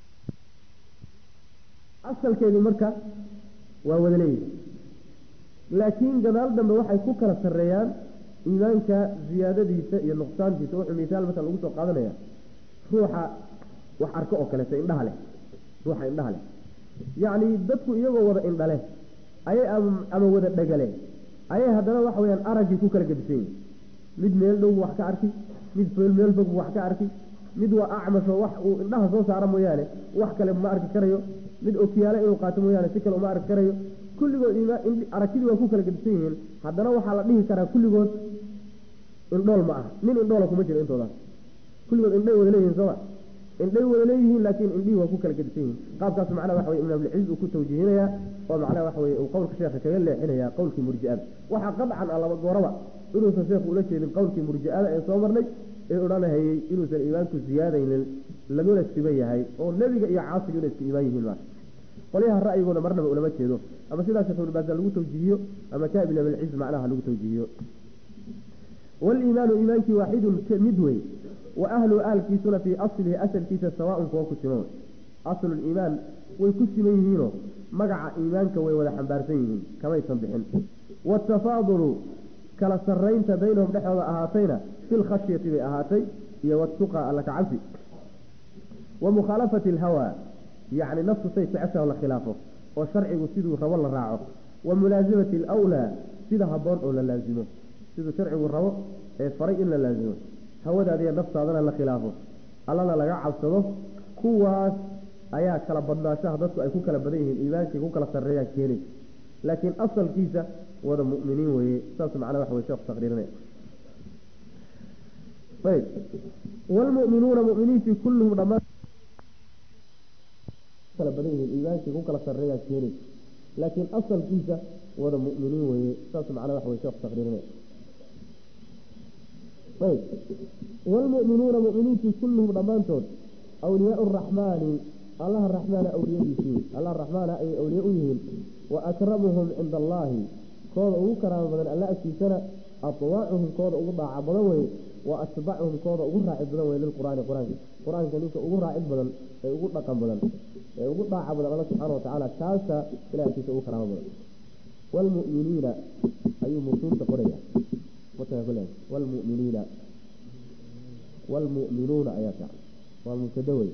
asalkeedii marka waa wada leeyihi laakiin gadaal dambe waxay ku kala sarreeyaan iimaanka ziyaadadiisa iyo nuqsaantiisa wuxuu misaal masala lagu soo qaadanaya ruuxa wax arko oo kaleeto indhaha leh ruuxa indhaha leh yacni dadku iyagoo wada indhale ayay ama wada dhagale ayay haddana waxa weyaan araggii ku kala gedisan yihin mid meel dhow wax ka arki mid feel meel fog wax ka arki mid waa acmasho wax uu indhaha soo saara mooyaane wax kale ma arki karayo mid okiyaale inuu qaato mooyaane si kale uma arki karayo kulligood aragtidii waa ku kala gedisan yihiin haddana waxaa la dhihi karaa kulligood indhool ma ah nin indhoola kuma jiro intoodaas kulligood indhay wada leeyihin sooma indhay wada leeyihiin laakiin indhihii waa ku kala gedisan yihiin qaabkaas macnaha waxa weye ibn abilciz uu ku tawjiihinayaa oo macnaha waxa weye uu qowlka sheekha kaga leexinaya qowlkii murji-ada waxaa qadcan ah laba gooraba inuusan sheekhu ula jeedin qowlkii murji-ada ee soo marnay ee odhanahayey inuusan iimaanku ziyaadaynin laguna siban yahay oo nebiga iyo caasiga inay isku iimaan yihiin maa qolyaha ra'yigooda marnaba ulama jeedo ama sidaas sheekhuulbaasa lagu tawjiihiyo ama ka ibn abilciz macnaha lagu tawjiihiyo waliimaanu iimaankii waaxidun mid wey wa ahlu ahalkiisuna fii aslihi asalkiisa sawaaun kuwa ku siman wey asluliimaan way ku siman yihiinoo magaca iimaanka way wada xambaarsan yihiin kamaysan bixin watafaadulu kala saraynta baynahum dhexdooda ahaatayna fi lkhashyati bay ahaatay iyo watuqa alla ka cabsi wa mukhaalafati alhawaa yacni naftu say jeceshaho la khilaafo oo sharcigu siduu rabo la raaco wa mulaasamati alwlaa sida habboon oo la laazimo siduu sharcigu rabo ee faray in la laasimo hawadaadiiyo naftaadana la khilaafo allana laga cabsado kuwaas ayaa kala badnaashaha dadku ay ku kala badan yihiin iimaankii ku kala sarreeyaan keenay laakiin asalkiisa wada mu'miniin weeye saas macnaa waxa weye sheekhu taqriirinaya ayb waalmu'minuuna mu'miniintii kulluhum dhammaan kala badan yihiin iimaankii ku kala sarreeyaan keenay laakiin asalkiisa wada mu'miniin weeye saas macnaa waxa weye sheekhu taqriirinaya ayb waalmu'minuuna mu'miniintii kulluhum dhammaantood awliyaau araxmaani allaha raxmaana awliyadiisii allah raxmaana ayay awliye u yihiin wa akramuhum cinda allaahi kooda ugu karaamo badan alla agtiisana atwaacuhum kooda ugu daaca badan weye wa atbacuhum kooda ugu raacid badan weye lilqur'aani qur-aanka qur-aanka ninka ugu raacid badan ee ugu dhaqan badan ee ugu dhaaca badan alla subxaana watacaala kaasa ilah agtiisa ugu karaamo badan waalmu'miniina ayuu musuurta qoraya waalmu'miniina waalmu'minuuna ayaa fiican waa mubtada wey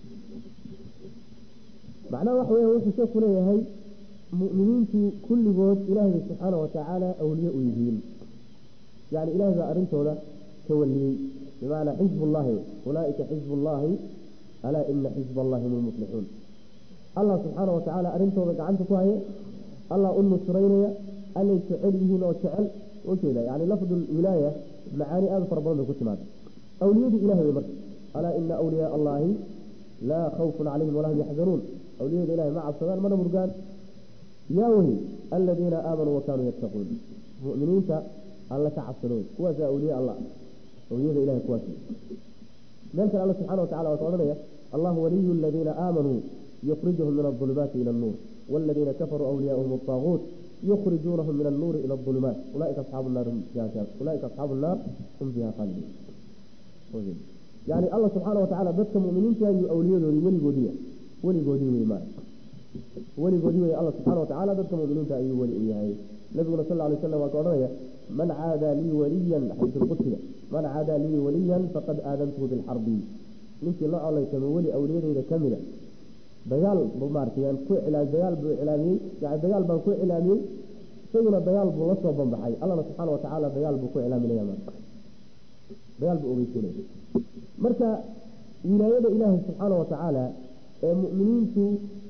macnaha waxa weya wuxuu sheeku leeyahay mu'miniintu kulligood ilaahay subxaana watacaala awliye u yihiin yani ilahay baa arrintooda tawaliyey bimacnaa xizbullahi ulaaika xizbullahi alaa ina xizba allahi hum lmuflixuun allah subxaana watacaala arrintooda gacanta ku haya allah u nusraynaya allay jecel yihiin oo jecel ujeeda yani lafdu wilaaya macaani aada fara badan bay ku timaada awliyadii ilahay wey marka alaa ina awliyaa allahi laa khawfun calayhim walaa hum yaxzanuun awliyada ilahay ma cabsadaan mana murgaan yaa wey aladiina aamanuu wakanuu yattaquun muminiinta alla ka cabsado wey kuwaasa awliye allah awliyada ilahay kuwaas meel kale alla subxana watacala waa ka odhanaya allahu waliyu aladiina aamanuu yukhrijuhum min aulumaati ila annuur waladiina kafaruu awliyaahum altaaguut yukhrijuunahum min annuuri ila aulumaat ulaaika asxaabu naar ulaaika asxaabu nnaar hum fiiha khaaliduun yani alla subxaana watacaala dadka muminiinta ayuu awliyadoodii weligoodiiya weligoodii wey ma weligoodii wey alla subxana watacaala dadka muminiinta ayuu weli u yahay nabiguna sal lay slam waa ka odhanaya man caadaa lii waliyan xadiisulqudsiga man caadaa lii waliyan faqad aadantuhu bilxarbi ninkii la colaytamo weli awliyadeyda kamida dagaal maartay ku dagaal buu iclaamiyey yani dagaal baan ku iclaamiyey isaguna dagaal buu la soo banbaxay allana subxaana watacaala dagaal buu ku iclaaminaya dagaal buu ogeysinaya marka wilaayada ilaahay subxaana watacaala ee mu'miniintu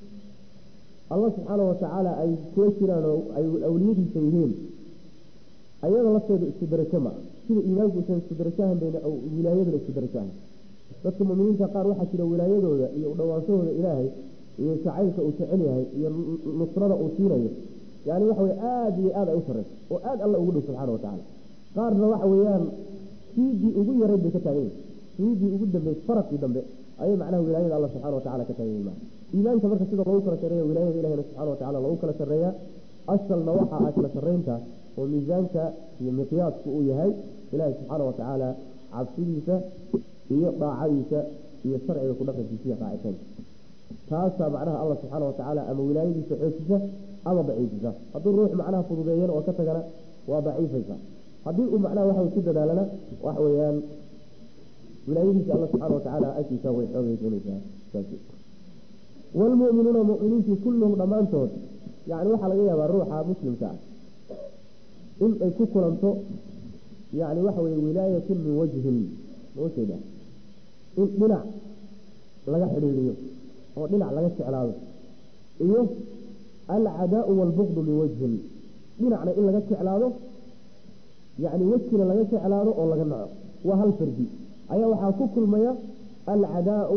allah subxaana watacaala ay kula jiraan oo ay awliyadiisa yihiin ayada lafteedu isku darajo maa sida iimaanku usan isku darajahan bayna wilaayaduna isku darajahan dadka muminiinta qaar waxaa jira wilaayadooda iyo udhawaanshahooda ilaahay iyo jacaylka uu jecel yahay iyo nusrada uu siinayo yani waxa weye aada iyo aad ay u sareyso oo aada alla ugu dhow subxaana watacaala qaarna waxa weeyaan siidii ugu yarayd bay ka taagan yihin siidii ugu dambeys faradkii dambe ayay macnaha wilaayada alla subxana watacala ka taagan yihin iimaanka marka sida lagu kala sareeya wilaayada ilahina subxana watacala lagu kala sareeya asalna waxa ah kala sareynta oo miisaanka iyo miqyaasku uu yahay ilaahay subxaana watacaala cabsidiisa iyo daacadiisa iyo sharciga ku dhaqankiisa iyo raacitaanka taasaa macnaha alla subxaana watacaala ama wilaayadiisa xoojisa ama daciifisa hadduu ruux macnaha fududeeyana oo ka tagana waa daciifaysa haddii uu macnaha waxa ku dadaalana waxa weeyaan wilaayadiisa alla subxaana watacaala agtiisa way xoogaysanaysaa waalmu'minuuna mu'miniintii kulluhum dhammaantood yani waxaa laga yaabaa ruuxa muslimka ah in ay ku kulanto yani waxa weye wilaayatun min wajhin majeeda in dhinac laga xidhiiriyo oo dhinac laga jeclaado iyo alcadaau waalbuqdu min wajhin dhinacna in laga jeclaado yani wejina laga jeclaado oo laga naco waa hal fardi ayaa waxaa ku kulmaya alcadaau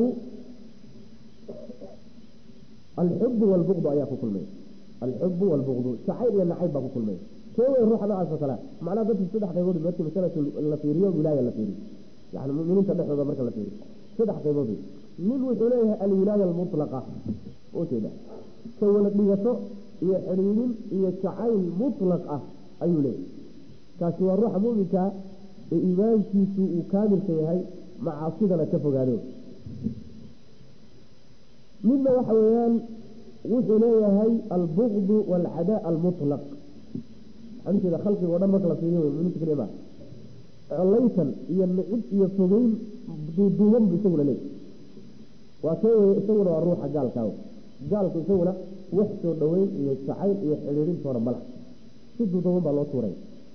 alxubu waalbuqdu ayaa ku kulmaya alxubu waalbuqdu jacayl iyo nacayb baa ku kulmaya kee wey ruuxa noocaas oo kalea macnaha dadki saddex qaybood markii masalatu la fiiriyo wilaaya la fiiriyo yani muminiinta dhexdooda marka la fiiriyo saddex qaybood wey nin wuxuu leeyahay alwilaaya almutlaqa ujeeda ka wala dhigato iyo xidhiidin iyo jacayl mutlaq ah ayuu leeyahay kaasi waa ruuxa muminkaa ee iimaankiisu uu kaamilka yahay macaasidana ka fogaado midna waxa weeyaan wuxuu leeyahay albuqdu waalcadaa almutlaq waxaan ujeeda khalqiga o dhan marka la fiiriyo muminiinta keliya maa colaytan iyo nicib iyo fogeyn duuduuban bu isaguna leeyahy waa kee weye isaguna waa ruuxa gaalkaa gaalku isaguna wax soo dhoweyn iyo jacayl iyo xidhiirintoona mala si duuduuban baa loo tuuray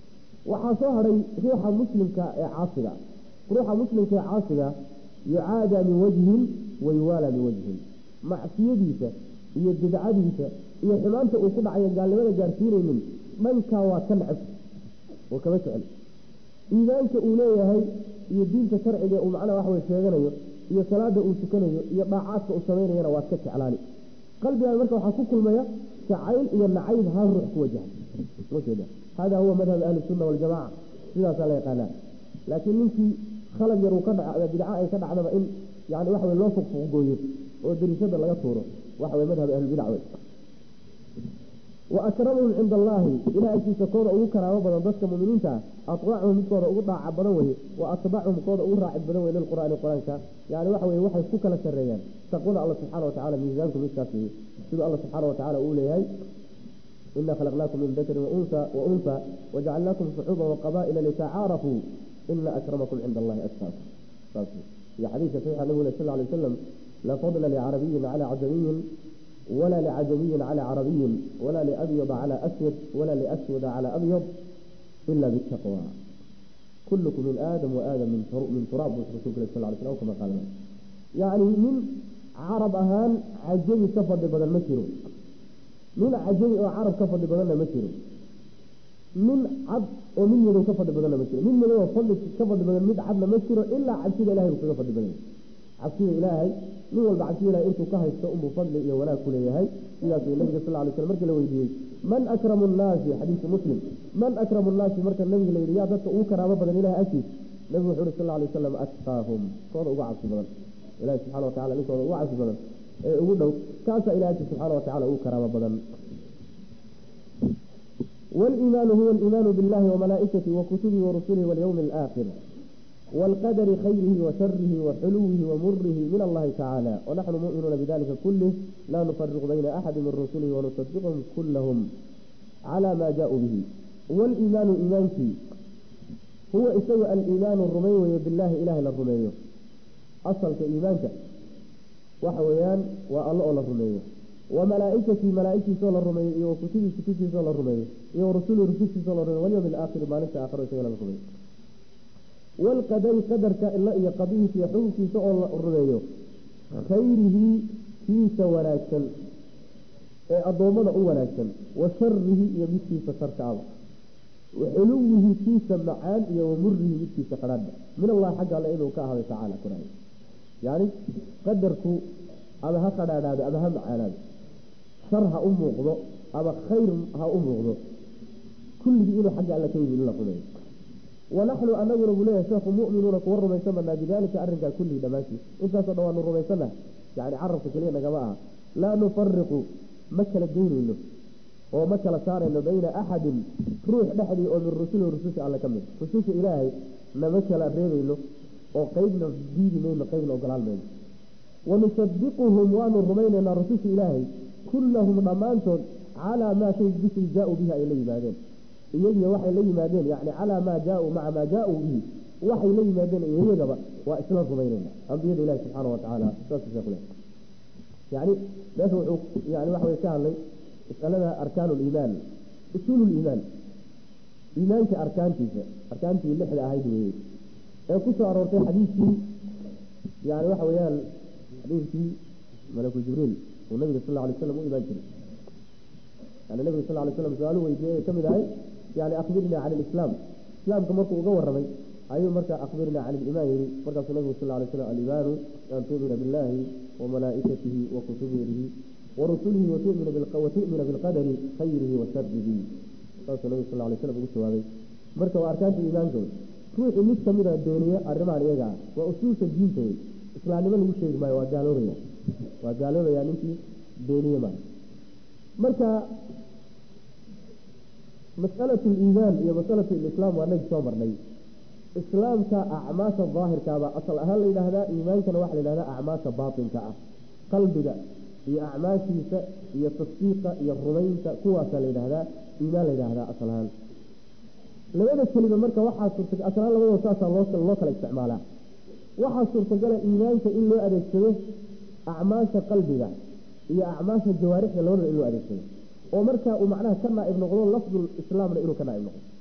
waxaa soo hadhay ruuxa muslimka ee caasiga ruuxa muslimka ee caasiga yucaadaa min wajhin wayuwaalaa min wajhin macsiyadiisa iyo bidcadiisa iyo xumaanta uu ku dhacayo gaalnimada gaarsiinaynin dhankaa waa ka necab oo kama jecel iimaanka uu leeyahay iyo diinta sharciga uu macnaha wax wey sheeganayo iyo salaada uu tukanayo iyo dhaacaadka uu samaynayana waad ka jeclaani qalbigaan marka waxaa ku kulmaya jacayl iyo nacayb hal ruux ku wajaha hada huwa madhab ahli sunna waljamaca sidaasaa la yaqaanaa laakiin ninkii khalad yar uu ka dha bidca ay ka dhacdaba in yani waxa wey loo fuqfuqgooyo oo dariishada laga tuuro waxa wey madhab ahlulbidac wey wa akramahum cinda allaahi ilaah agtiisa kooda ugu karaamo badan dadka muminiinta ah atbacahum midkooda ugu dhaaca badan weye wa atbachum kooda ugu raacid badan wey lilqur'aani qur-aanka yani waxa weye waxay ku kala sareeyaan taqwada alla subxana watacala miisaanku midkaas weye siduu alla subxaana watacala uu leeyahay ina khalaqnaakum min dakarin waunsa wajacalnaakum shucuuban waqaba'ila litacaarafuu ina akramakum cinda allahi atqaakum saas iyo xadiidka saxiixa nabigu sal ly wasalam la fadla licarabiyin cala cajamiyin ولا لعجمي على عربي ولا لأبيض على أسود ولا لأسود على أبيض إلا بالتقوى كلكم من آدم وآدم من من تراب رسول الله صلى الله عليه وسلم كما قال يعني من عرب أهان عجمي كفر بدل مسيرو من عجمي وعرب كفر بدل مسيرو من عبد ومن يدو كفر بدل مسيرو من يدو فضل كفر بدل مد عبد مسيرو إلا عبد إلهي كفر بدل عبد إلهي nin walba cabsiilaha intuu ka haysto unbuu fadli iyo wanaag ku leeyahay sidaasuu nabiga sal lay sl markii la weydiiyey man akramu nnaasi xadiisu muslim man akramu nnaasi marka nabiga la yidhi yaa dadka ugu karaamo badan ilahi agtiis nabigu wuxuu uhi sal lay wasalam atqaahum kooda uga cabsi badan ilahi subxana watacala ninkooda uga cabsi badan ee ugu dhow kaasaa ilahi agtiis subxaana watacala ugu karaamo badan waliimaanu huwa aliimaanu billahi wamalaa'ikatihi wakutubihi warusulihi walyawmi alaakhir والقدر خيره وشره وحلوه ومره من الله تعالى ونحن مؤمنون بذلك كله لا نفرق بين أحد من رسله ونصدقهم كلهم على ما جاءوا به والإيمان إيمانك هو إسوء الإيمان الرمي بالله إله الرمي أصل كإيمانك وحويان والله الرمي وملائكتي ملائكتي صلى الرمي وكتبي كتبي صلى الرمي ورسول رسولي صلى الرمي واليوم الآخر ما نسى آخر سيلا الرمي والقدر قدرك إلا إيا قضيه في حكمك سؤال الرمي خيره كيس وناكسا أضومنا وناكسا وشره يمسي فشرك عظم وحلوه كيس معان ومره كيس قراد من الله حق على إنه كاهد تعالى كرائي يعني قدرك أما هقد هذا أما هم معانا شرها أم وغضو أما خير ها أم وغضو كل دي إنه حق على كيف الله قليه ونحن أنه نقول يا شيخ مؤمنون كور رميسنا بذلك أرجع كله دماشي إنت صدوا أن رميسنا يعني عرفت كلينا جماعة لا نفرق مكلا الدين له ومكلا صار إنه بين أحد روح نحدي أو من رسول ورسول على كمل رسول إلهي نمكلا ريبي له وقيدنا دين من قيدنا وقلال من ونصدقهم وأن الرمين رسول إلهي كلهم ضمانتهم على ما شيء بس جاءوا بها إليه بعدين إيجي وحي لي مادين يعني على ما جاءوا مع ما جاءوا به وحي لي مادين إيجي جبا وإسلام بيننا أنبياء الله سبحانه وتعالى يعني لا يعني وحي كان لي اسألنا أركان الإيمان أصول الإيمان إيمان كأركان تيسا أركان تيسا اللي حدا هايدي إيه كنت أرورتي حديثي يعني وحي حديثي ملك جبريل والنبي صلى الله عليه وسلم وإيمان كريم يعني النبي صلى الله عليه وسلم سؤاله ويجي كم هاي يعني أخبرنا عن الإسلام الإسلام كم مركو وقور رمي أيوة مركا أخبرنا عن الإيمان مركا النبي صلى الله عليه وسلم الإيمان أن تؤمن بالله وملائكته وكتبه ورسله وتؤمن وتؤمن بالقدر خيره وشره قال النبي صلى الله عليه وسلم قلت هذا مركا وأركان الإيمان كون روح مش كميرا الدنيا الرمان يقع وأصول الدين توي إسلام من هو شيء ما وقالوا لي وقالوا لي يعني أنت دينية ما مركا مسألة الإيمان هي مسألة الإسلام وأنك صبر لي إسلام كأعماس الظاهر كابا أصل أهل إلى هذا إيمان كان واحد إلى هذا أعماس باطن كأ قلبك هي أعماس هي تصديق هي الرمين كوا إلى هذا إيمان إلى هذا أصل هذا لماذا الكلمة مركة واحد صرت أصلا لما وصلت الله الله كلا استعمالها واحد صرت قال إيمانك إلا أدركته أعماس قلبك هي أعماس الجوارح لون إلا أدركته ومركا ومعناها كنا ابن غلول لفظ الإسلام لإنه كنا ابن غلول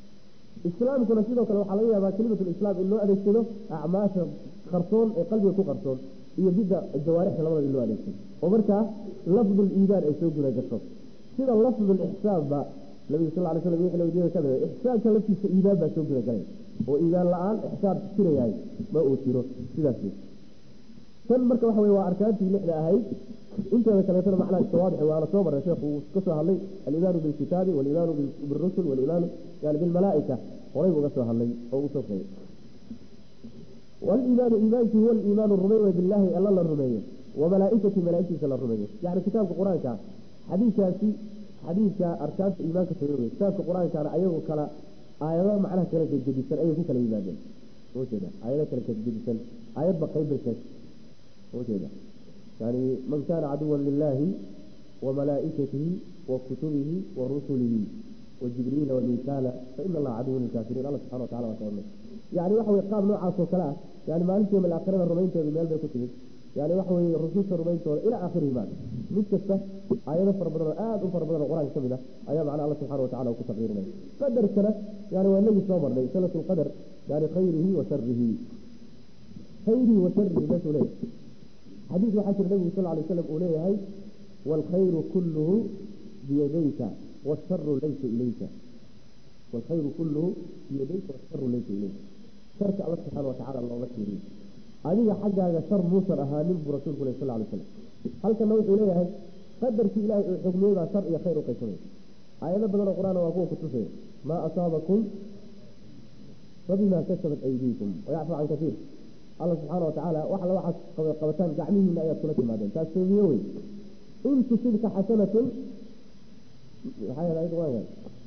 islaamkuna sidoo kale waxaa laga yaabaa kelimatulislaam in loo adeegsado acmaasha qarsoon ee qalbiga ku qarsoon iyo bidda jawaarixda labada in loo adeegsado oo markaa lafdul iimaan ay soo guda gasho sida lafdul ixsaanba nabiga sal ly slam wixii lawdiyada ka mida ixsaanka laftiisa iimaan baa soo guda galay oo iimaan la-aan ixsaan jirayahay ma uu jiro sidaas tan marka waxa wey waa arkaantii lixda ahayd inteeda kaleetana macnaha tawaadixi waana soo maray sheekhu uu ka soo hadlay alimaanu bilkitaabi walimaanu birusul walimaanu yani bilmalaaika horay uga soo hadlay oo uu soo sheegay waliimaanu iimaankii huwa aliimaanu rumeeye bilaahi alla la rumeeyo wamalaaikati malaaigtiisa la rumeeyo yani kitaabka qur-aanka xadiikaasi xadiidka arkaanta iimaanka taga wey kitaabka qur-aankana ayagoo kala aayado macnaha kala gedgedisan ayay ku kala yimaadeen ujeeda aayado kala gedgedisan aayadba qaybbay sheegtay ujeeda yani man kana caduwan lilahi wamalaa'ikatihi wakutubihi warusulihi wajibriila wamikaala faina allaha caduwan lilkaafiriin alla subxana watacala waa kaornay yani waxa wey qaab noocaas oo kale ah yani maalintii yom alaakhirada rumaynteedu meel bay ku timid yani waxa weye rususha rumayntooda ilaa aakhirihi maa mid kasta aayado fara badan oo aada u fara badan oo qur-aanka kamid ah ayaa macnaa alla subxana watacala uu ku taqriirinaya qadarkana yani waa inagii soo marnay sanat lqadar yani khayrihi wa sharihi khayrihi wa sharihi meeshuu leeyahay xadiis waxaa jira nabigu sal lay slam uu leeyahay waalkhayru kulluhu biyadayka washaru laysa ilayka waalkhayru kulluhu biyadayka washaru laysa ilayka sharka alla subxaana watacala looma tiiriyo adiga xaggaaga shar muusan ahaanin buu rasuulku leh sal lay slam halkana wuxuu leeyahay qadarkii ilaahay uu xugmiyey baa shar iyo khayr u qaysamay aayado badan oo qur-aan waa kuwa kutusaya maa asaabakum fabimaa kasabat aydiikum wayacfu can kaiir alla subxaana watacaala wax alla waxaad qabataan gacmihiina ayaad kula timaadeen taas soomiye wey in tusibka xasanatun maxaa yeelay qur-aanka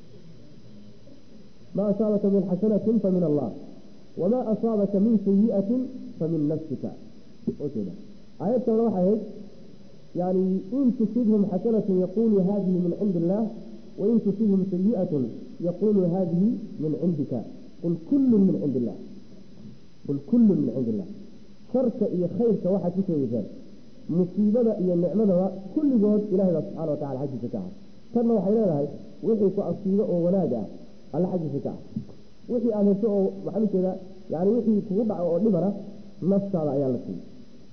maa asaabaka min xasanatin famin allah wamaa asaabaka min sayi'atin famin nafsika ujeeda aayad kalena waxay ahayd yani in tusibhum xasanatun yaqulu hadihi min cindi illah wain tusibhum sayi'atun yaqulu hadihi min cindika qul kullun min cindi illah qul kullun min cindi illah sharka iyo khayrka waxaad ku sheegeysaan musiibada iyo nicmadaba kulligood ilahay baa subxana wa tacala xaggiisa ka ah tanna waxay leedahay wixii ku asiibo oo wanaag ah alla xaggiisa ka ah wixii aada hesho oo maxaa ujeeda yani wixii kugu dhaco oo dhibana naftaada ayaa la siiyey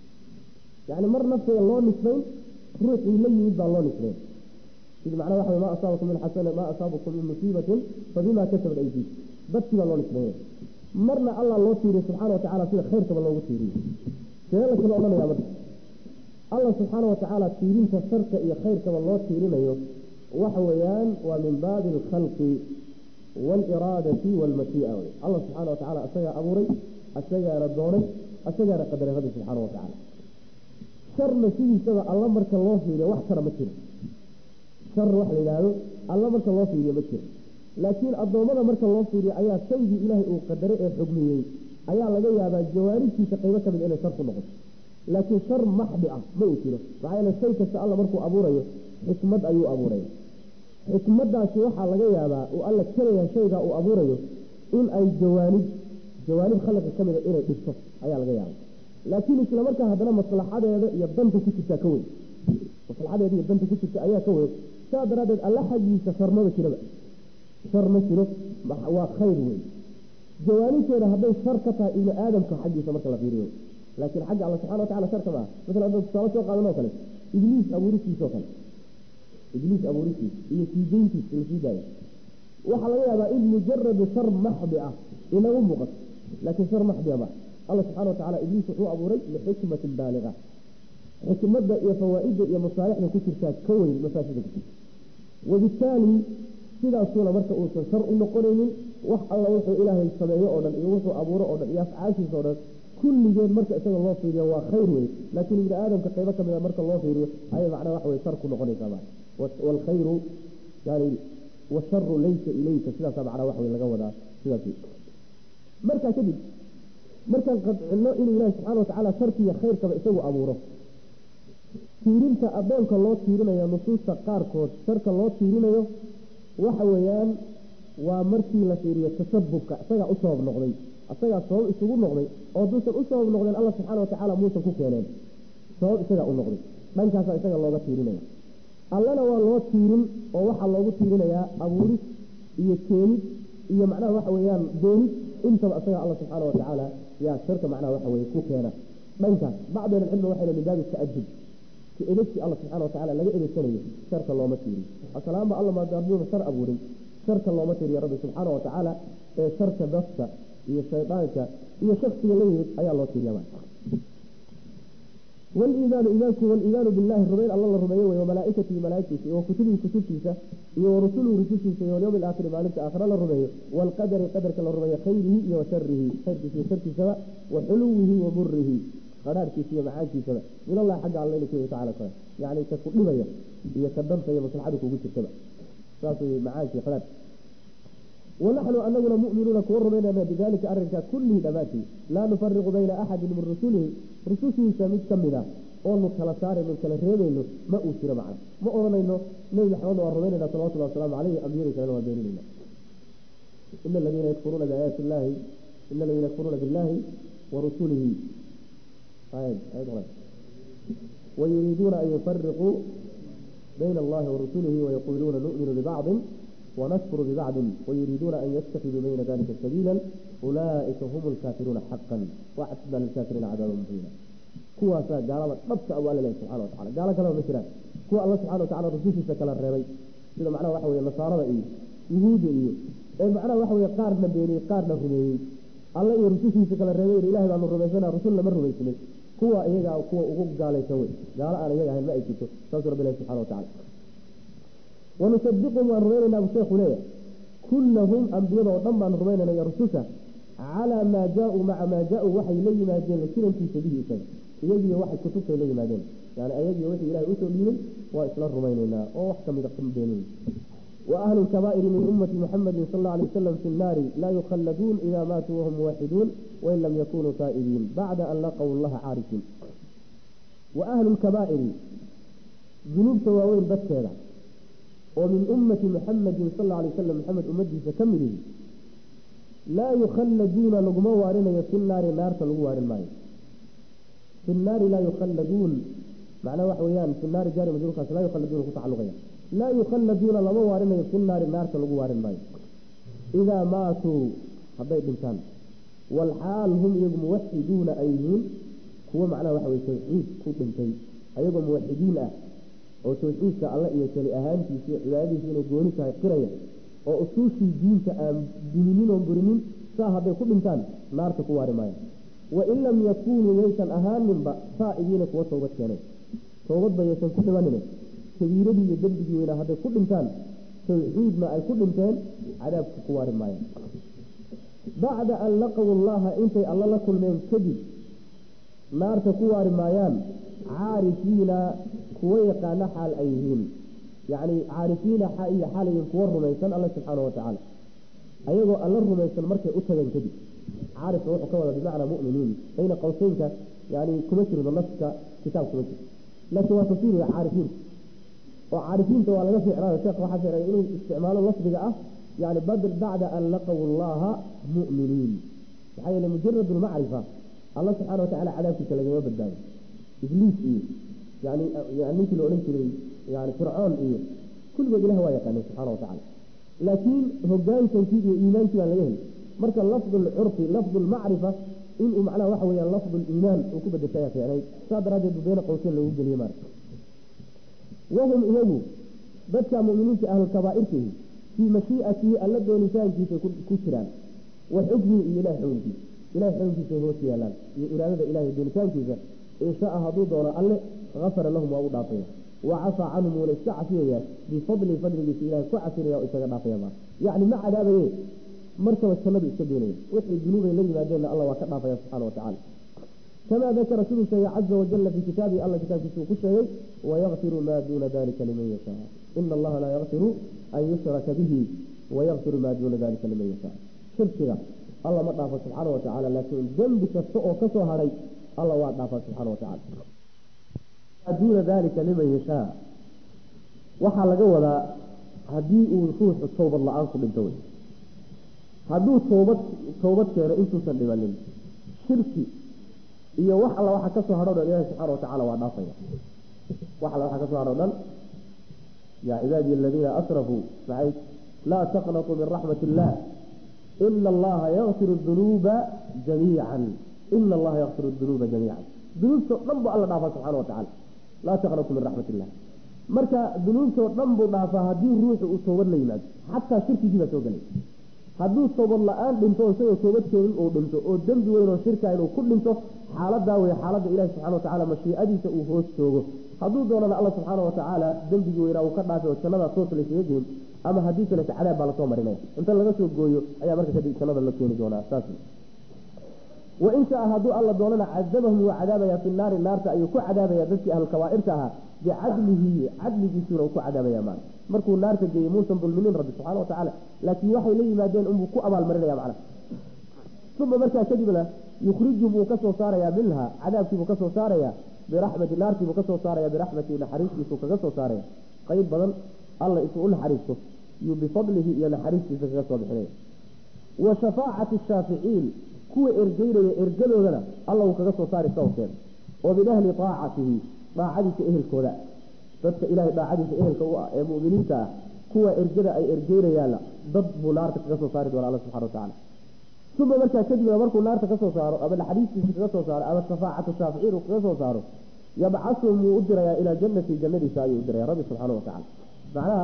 yani mar nafteeda loo nisbayn ruuxii la yimid baa loo nisbayn sida macnaa waxa ma asaabakum min xasana maa asaabakum min musiibatin fabima kasabat aydiik dadkii baa loo nisbaynaya marna allah loo tiiriyo subxana watacala sida khayrkaba loogu tiiriyo see la kala odhanaya marka allah subxaana watacaala tiirinta sharka iyo khayrkaba loo tiirinayo waxa weeyaan waa min baabi alkhalqi waaliraadati waalmashii'a wey allah subxaana watacala isagaa abuuray isagaana doonay isagaana qadaray rabbi subxaana watacaala sharna sidiisaba alla marka loo fiiriyo wax kara ma jiro shar wax la yidhaahdo alla marka loo fiiriyo ma jiro laakiin addoommada marka loo fiiriyo ayaa shaygii ilaahay uu qadaray ee xugmiyey ayaa laga yaabaa jawaaribtiisa qaybo ka mid inay shar ku noqoto laakiin shar maxdi ah ma uu jiro maxaa yeele shay kasta alla markuu abuurayo xikmad ayuu abuuraya xikmadaasi waxaa laga yaabaa uu alla kelaya shaygaa uu abuurayo in ay jawaanib jawaanib khalqiga ka mida inay dhibto ayaa laga yaaba laakiin isla markaa haddana maslaxadeeda iyo danta ku jirtaa ka weyn maslaxadeeda iyo danta ku jirta ayaa ka weyn saa daraaddeed alla xaggiisa sharmaba jiraba shar ma jiro waa khayr wey jawaanibteeda hadday shar ka tahay ibni aadamka xaggiisa marka la fiiriyo laakiin xagga alla subxana watacala sharka maa maala hadda tusaale soo qaadan oo kale ibliis abuuristiisa oo kale ibliis abuuristiisa iyo siideyntiisa la sii daayo waxaa laga yaabaa in mujaradu shar maxdi ah inagu muuqato laakiin shar maxdia ma alla subxana watacala ibliis wuxuu abuuray lixikmatin baaliga xikmadda iyo fawaa-idda iyo masaalixda ku jirtaa ka weyn mafaasida ku jirta wabitaali sidaasuuna marka uusan shar u noqonaynin wax alla wuxuu ilaahay sameeyo oo dhan iyo wuxuu abuuro oo dhan iyo afcaashiisa o dhan kulligeed marka isaga loo fiiriyo waa khayr wey laakiin ibni aadamka qaybo kamid a marka loo fiiriyo ayay macnaa wax wey shar ku noqonaysaa ma waalkhayru yani washaru laysa ilayka sidaasa macnaa wax wey laga wadaa sidaas markaa kadib markaan qadcino inuu ilaahi subxana watacaala sharkiiyo khayrkaba isagu abuuro tiirinta addoonka loo tiirinayo nusuusta qaarkood sharka loo tiirinayo waxa weeyaan waa markii la fiiriyo tasabubka isagaa u sabab noqday isagaa sabab isugu noqday oo duusan u sabab noqdeen alla subxaana watacaala muusan ku keeneen sabab isagaa u noqday dhankaasaa isaga looga tiirinaya allana waa loo tiirin oo waxaa loogu tiirinayaa abuuris iyo keenid iyo macnaha waxa weeyaan dooni intaba isaga alla subxaana watacaala yaa sharka macnaha waxa weye ku keena dhankaas bacd ahlicilmi waxay min baabi taadub ki edegsi alla subxana watacala laga edegsanayo sharka looma tiiriyo asalaanba alla maadaamuna shar abuurin sharka looma tiiriyo rabbi subxaana watacaala ee sharka dafka iyo shaydaanka iyo shaksiga la yimid ayaa loo tiiriya waliimaanu iimaanku waliimaanu billahi rumayn alla la rumeeyo wey wamalaaikatihi malaaigtiisa iyo wakutubihi kutubtiisa iyo warusuluhu rusushiisa iyo walyowmi alaakhiri maalinta aakhira la rumeeyo waalqadari qadarka la rumeeyo khayrihi iyo washarihi khayrkiisa iyo sharkiisaba wa xuluwihi wa murihi qadhaarhkiisa iyo macaankiisaba min allahi xagga alla inu kuy tacala kale yani ka ku dhibaya iyo ka danta iyo maslaxada kugu jirtaba saas wey macaanki qadhaar wanaxnu anaguna muminuuna kuwa rumaynana bidalika arinka kullihi dhammaantii laa nufariqu bayna axadin min rusulihi rusushiisa mid ka mid a oonu kala saarayno kala reebayno ma uu jiro macna ma odhanayno nebi maxamed waan rumaynayna salawatullah wasalaamu caleyhi ambiyada kalena waan beeninayna ina aladiina yakfuruuna biaayaati illahi ina aladiina yakfuruuna billahi warusulihi wayuriiduuna an yufariquu bayna allahi warusulihi wayaquuluuna nu'minu bibacdin ونكفر ببعض ويريدون أن يتخذوا بين ذلك سبيلا أولئك هم الكافرون حقا وأعتدنا للكافرين عذابا مهينا كوا سا قال ربك أول الله سبحانه وتعالى قال كلام مثلا كوا الله سبحانه وتعالى رسول سكلا الربي إذا معناه وحوي النصارى إيه يهود إيه إيه معناه وحوي قارنا بيني قارنا فيني الله يرسول سكلا الربي إله بأن الربيسنا رسولنا من ربيسنا كوا إيجا كوا أقوم قال يسوي قال أنا إيجا هل ما إيجيتو سأسر بالله سبحانه وتعالى ونصدقهم وأن رمينا أبو الشيخ ليه كلهم أنبياء وضم أن رمينا يرسوسا على ما جاءوا مع ما جاءوا وحي لي ما جاء لكلا في سبيل إسان يجي واحد كتبت لي ما جاء يعني أيجي وحي إلهي أسول لي وإسلام رمينا أو وحكم يدقم بينهم وأهل الكبائر من أمة محمد صلى الله عليه وسلم في النار لا يخلدون إذا ماتوا وهم موحدون وإن لم يكونوا تائبين بعد أن لقوا الله عارفين وأهل الكبائر ذنوب تواوين بس هذا ومن أمة محمد صلى الله عليه وسلم محمد أمته فكمله لا يخلدون لقما وارنا في النار نار تلقوا وارن ماي في النار لا يخلدون معنى وحويان في النار جاري مجرور خاص لا يخلدون كتعلقيا لا يخلدون لما وارنا في النار نار تلقوا وارن ماي إذا ماتوا حبيت إنسان والحال هم يجب موحدون أيهم هو معنى وحوي توحيد كتن شيء أيهم موحدين أه oo tawxiidka alle iyo keli ahaantiisa iyo cibaadadiisa inay gooni tahay qiraya oo usuushii diinta aan duminin oon burinin saa hadday ku dhintaan naarta ku waari maayaan wain lam yakuunuu yaysan ahaaninba saa'ibiina kuwa toobad keenay toobadba yaysan ku dhibanine kabiiradii iyo dembigii weynaa hadday ku dhintaan tawxiidna ay ku dhinteen cadaabka ku waari maayaan bacda an laqaw allaha intay alla la kulmeen kadib naarta ku waari maayaan caarifiina kuwa yaqaana xaal ay yihiin yacni caarifiina iyo xaalayin kuwa rumaysan alla subxaana watacaala ayagoo alla rumaysan markay u tageen kadib caarifka wuxuu ka wada bimacnaa mu'miniin bayna qowseynka yani kuma jirdo naska kitaab kuma jirto laakiin waa tafsiir wey caarifiinta oo caarifiinta waa laga ficnaayo sheekh waxaa ficnaya inuu isticmaalo lafdiga ah yani badl bacda an laqaw allaha mu'miniin maxaa yeele mujarad lmacrifa alla subxana watacala cadaabkiisa lagama badbaado ibliis iyo yani yani ninkii la odhan jiray yani fircoon iyo kulligood ilah waa yaqaanay subxana watacala laakiin hogaansankii iyo iimaankii baan laga helay marka lafdu lcurfi lafdu lmacrifa inuu macnaha waxa weyaan lafdu liimaan uu ku bedeshay ficnay saa daraaddeed bayna qowseen loogu geliyey maara wahum iyagu dadka muminiinta ahlulkabaa'irkihi fii mashii'atihi alla doonitaankiisa ku jiraan wa xukmihi iyo ilahay xukunkiisa ilahay xukunkiisa hoos yaalaan iyo iraadada ilahay doonitaankiisa inshaa hadduu doono alle afara lahum waa u dhaafaya wa cafaa canhum wuuna iska cafiyaya bifadli fadligiisa ilahay ku cafinaya oo isaga dhaafaya ma yacni ma cadaabaye markaba jannadu iska doonaya wixii dunuubay la yimaadeenna alla waa ka dhaafaya subxana watacala kamaa dakara siduu sheegay caza wajala fii kitaabihi alla kitaabkiisa uu ku sheegay wayakfiru maa duuna dalika liman yashaa ina allaha laa yakfiru an yushraka bihi wayakfiru maa duuna dalika liman yashaa shirkiga alla ma dhaafo subxaana watacaala laakiin dembi kasta oo kasoo hadhay alla waa dhaafa subxaana watacala duuna dalika liman yashaa waxaa laga wadaa haddii uu ruuxu towbad la-aan ku dhinto wey hadduu toobad toobad keeno intuusan dhibanin shirki iyo wax alla waxa kasoo hadho dhan ilahi subxana watacala waa dhaafaya wax alla waxa kasoo hadho dhan yaa cibaadiy aladiina asrafuu maxay laa taqnatuu min raxmat illah ina allaha yakfiru dunuuba jamiican ina allaha yakfiru dunuuba jamiican dunuubtoo dhan buu alla dhaafaa subxana wa tacala laa taqnatu min raxmat illah marka dunuubtoo dhan buu dhaafaa haddii ruuxu uu toobad la yimaado xataa shirkigii baa soo gelay hadduu toobad la-aan dhinto isagoo toobad keenin uu dhinto oo dembi weyn oo shirka inuu ku dhinto xaaladaa wey xaaladda ilahi subxana watacaala mashiicadiisa uu hoos joogo hadduu doonana alla subxaana watacaala dembigii weynaa uu ka dhaafay oo jannada toos laysaga geyn ama haddii kalete cadaab baa lasoo marinaya inta laga soo gooyo ayaa marka kadib jannada la keeni doonaa saas wain shaa hadduu alla doonana cadabahum wuu cadaabaya fi naari naarta ayuu ku cadaabaya dadkii ahlulkabaa'irta ahaa bicadlihi cadligiisuna uu ku cadaabaya maana markuu naarta geeyey muusan dulminin rabbi subxana wa tacaala laakiin waxay la yimaadeen unbuu ku abaalmarinaya macna uma markaa kadibna yukhrijum wuu kasoo saarayaa minha cadaabkiibuu kasoo saaraya biraxmati naartiibuu kasoo saaraya biraxmati naxariistiisuu kaga soo saaraya qayb badan alla isuu u naxariisto yuu bifadlihi iyo naxariistiisa kaga soo bixinaya wa shafaacati shaaficiin kuwa ergeynaya ergadoodana alla uu kaga soo saari sawkeeda oo min ahli aacatihi daacadiisa ehelkooda dadka ilahay daacadiisa ehelka u ah ee muminiinta ah kuwa ergada ay ergeynayaanna dad buu naarta kaga soo saari doona alla subxana watacala uma markaa kadibna markuu naarta kasoo saaro ama naxariistiisa kaga soo saaro ama shafaacatu shaaficiin uu kaga soo saaro yabcasuhum wuu u dirayaa ilaa jannati jannadiisa ayuu u diraya rabbi subxaana watacala macnaha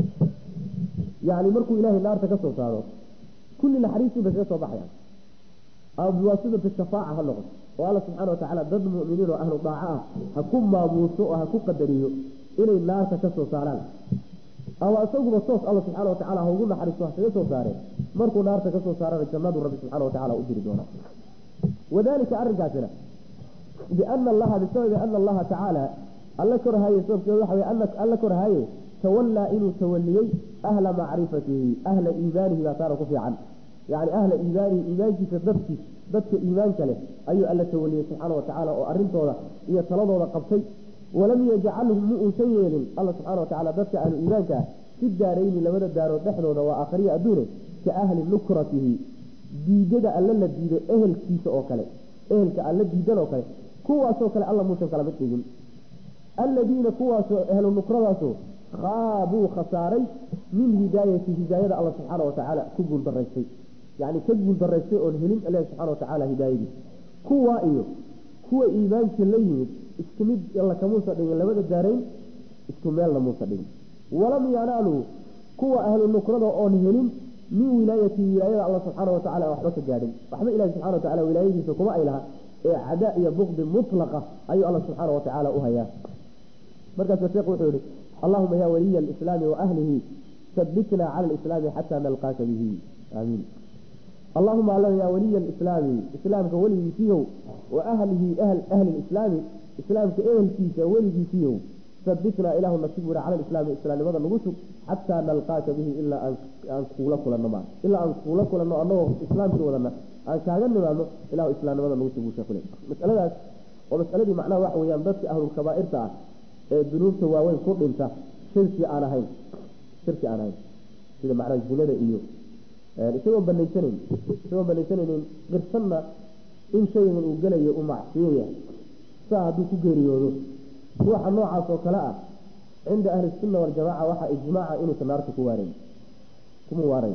yani markuu ilaahay naarta kasoo saaro kulli naxariistii bay kaga soo baxayaan ama biwaasidati shafaaca ha noqoto oo alla subxaana watacaala dad muminiin oo ahlu daaco ah ha ku maamuuso oo ha ku qadariyo inay naarta ka soo saaraan ama isaguba toos alla subxaana watacala ha ugu naxariisto ha kaga soo saareen markuu naarta kasoo saarana jannadu rabbi subxana watacala u diri doona wadalika arrinkaasina biana allaha bisababi ana allaha tacaala alla korhaye sababkeedu waxa wey alla korhaye tawallaa inuu tawaliyey ahla macrifatihi ahla iimaanihi baa taana ku fiican yani ahla iimaanihi iimaankiisa dadkiis dadka iimaanka leh ayuu alla tawaliyey subxaana watacaala oo arintooda iyo taladooda qabtay walam yajcalhum mu uusan yeelin alla subxana watacala dadka ahlu iimaanka ah fi daarayni labada daarood dhexdooda waa aakhriya adduune ka ahli nukratihi diidada alla la diido ehelkiisa oo kale ehelka alla diidan oo kale kuwaasoo kale alla muusan kala mid dhigin alladiina kuwaasoo ehlu nukradaasoo khaabuu khasaaray min hidaayati hidaayada alla subxaana watacaala ku guuldaraystay yani ka guuldaraystay oon helin ilahi subxana watacaala hidaayadii kuwaa iyo kuwa iimaankii la yimid isku mid alla kamuusa dhigin labada daarayn isku meelna muusa dhigin walam yanaaluu kuwa ahlu nukrada oon helin min wilaayati wilaayada alla subxaana watacala aan waxba ka gaadhin waxba ilahi subxana watacala wilaayadiisa kuma ay laha ee cadaa iyo bukdi mutlaqa ayuu alla subxaana watacaala u hayaa markaasa sheekhu wuxuu yihi allahuma ya waliya alislaami waahlihi sabitna cala alislaami xataa nalqaaka bihi aamiin allahuma alla yaa waliya alislaami islaamka weligiisiiyow wa ahlihi ahli lislaami islaamka ehelkiisa weligiisiiyow sabitnaa ilaahu nasib wira cala lislaami islaamnimada nagu sug xataa nalqaaka bihi ilaa aan kuula kulanno ma ilaa aan kuula kulanno anagoo islaamkii wadana aan kaaga nimaadno ilahu islaamnimada nagu sug buu sheekhu le masaladaas oo masaladii macnaha waxa weeyaan dadka ahlulkabaa'irta ah ee dunuubta waaweyn ku dhinta shirki aan ahayn shirki aan ahayn sida macnaha zinada iyo isagoon banaysanayn isagoon banaysanaynin qirsanna in shaygan uu gelayo uu macsiyo yahay saa hadduu ku geeriyoodo ruuxa noocaas oo kale ah cinda ahli sunna waljamaca waxaa ijmaaca inuusan naarta ku waarayn kuma waarayn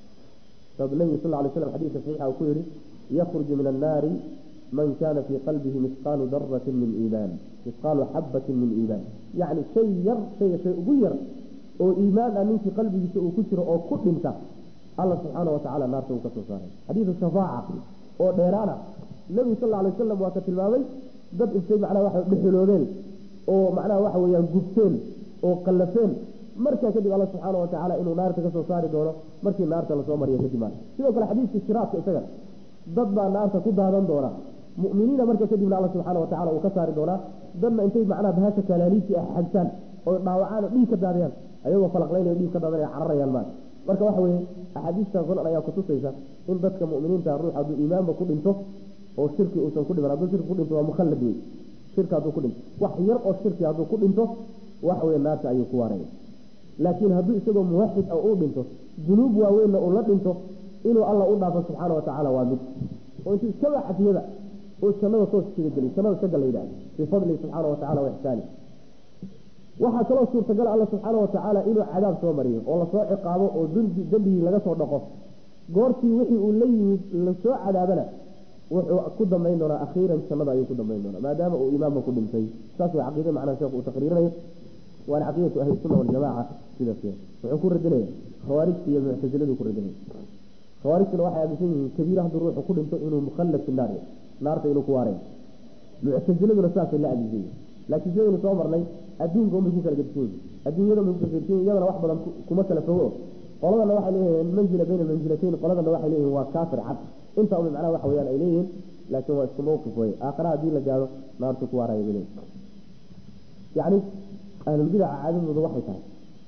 sabab nabigu sal ly slam xadiidka saxiixa uu ku yihi yakhruju min annaari man kana fii qalbihi misqaalu daratin min iimaan misqaalu xabatin min iimaan yacni shay yar shayga shay ugu yar oo iimaan ah ninkii qalbigiisa uu ku jiro oo ku dhinta alla subxaana watacaala naarta uu ka soo saaray xadiidu shafaaca oo dheeraana nebigu sal alay wasalam waa ka tilmaamay dad intay macnaha waxa dhexeloobeen oo macnaha waxa weeyaan gubteen oo qallafeen markaa kadib alla subxaana watacaala inuu naarta kasoo saari doono markii naarta lasoo mariyo kadib maa sidoo kale xadiiska shiraadka isaga dad baa naarta ku daadan doona muminiina marka kadibna alla subxaana watacala uu ka saari doonaa dadna intay macnaha bahasha kalaaliintii ah xagtaan oo dhaawacaan oo dhiig ka daadiyaan ayagoo falaqlaynayo dhiig ka daadanaya cararayaan maa marka waxa weeye axaadiistan sunan ayaa kutusaysa in dadka muminiinta ruux hadduu iimaanba ku dhinto oo shirki uusan ku dhiman hadduu shirki ku dhinto waa mukhallad wey shirki hadduu ku dhinto wax yar oo shirki hadduu ku dhinto waxa weye naarta ayuu ku waaraya laakiin hadduu isagoo muwaxid ah uu dhinto dunuub waaweynna uu la dhinto inuu alla u dhaafo subxaana watacaala waa mid oo intuu iskaba xafiyada oo jannada toos isaga geliy jannada isaga la yidhahdo bifadlihi subxaana watacala wa ixsaani waxaa kaloo suurtagala alla subxaana watacaala inuu cadaab soo mariyo oo lasoo ciqaabo oo dembigii laga soo dhaqo goortii wixii uu la yimid lasoo cadaabana wuxuu ku dambayn doonaa akhiiran jannada ayuu ku dambayn doonaa maadaama uu imaamka ku dhintay saas way caqiida macnaha sheekhu uu taqriirinayo waana caqiidatu ahli sunna waljamaaca sidaas wuxuu ku radinaya khawaarijta iyo muctasiladu ku radinaya khawaarijtuna waxay aaminsan yihiin kabiira hadduu ruuxu ku dhinto inuu mukhallad fi naar naarta inuu ku waaraya muctasiladuna saasay la aaminsan yihin laakiin sidaynu soo marnay adduunka unbay ku kala gedisan yihin adduunyada unbay ku kala gedisan yihin iyadana wax badan kuma kala fogo qoladana waxay leeyihiin manzila bayna manzilatayn qoladana waxay leeyihiin waa kaafir cad inta unbay macnaha waxa weeyaan ay leeyihiin laakiin waa isku mawqif weye aakhira haddii la gaado naartu ku waaraya bay leeyihin yacni ahlulbidaca caadadooda waxay tahay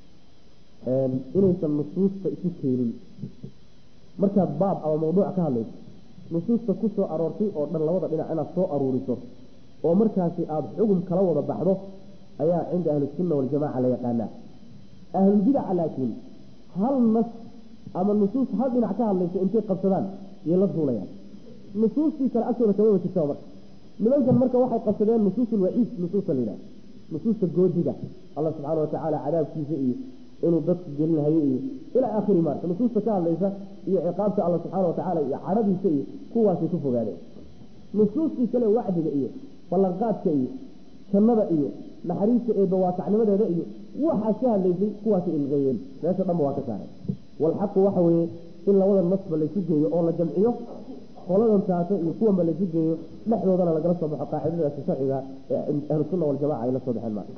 inaysan nusuusta isu keenin markaad baab ama mawduuc ka hadlayso nusuusta ku soo aroortay oo dhan labada dhinac inaad soo aruuriso oo markaasi aada xugum kala wada baxdo ayaa cinda ahlisunna waljamaca la yaqaanaa ahlulbidaca laakiin hal nas ama nusuus hal dhinac ka hadlayso intay qabsadaan yay la duulayaan nusuustii kale agtooda kamaba jirtaa marka nimankan marka waxay qabsadeen nusuusulwaciid nusuusta la yidhaha nusuusta goodiga allah subxaana watacaala cadaabkiisa iyo inuu dadku gelinahayo iyo ilaa aakhiri marka nusuusta ka hadlaysa iyo ciqaabta alla subxaana watacaala iyo cadhadiisa iyo kuwaasay ku fogaadeen nusuustii kale wacdiga iyo ballanqaadka iyo jannada iyo naxariista eeba waasacnimadeeda iyo waxaas ka hadlaysay kuwaasay ilqeeyeen meesha dhanba waa ka saareen walxaqu waxa weeye in labada nasba laysu geeyo oo la jamciyo qoladan taata iyo kuwanba laysu geeyo dhexdoodana lagala soo baxo qaacidadaasi sharciga ee ahlusunna waljamaca ay la soo baxeen maa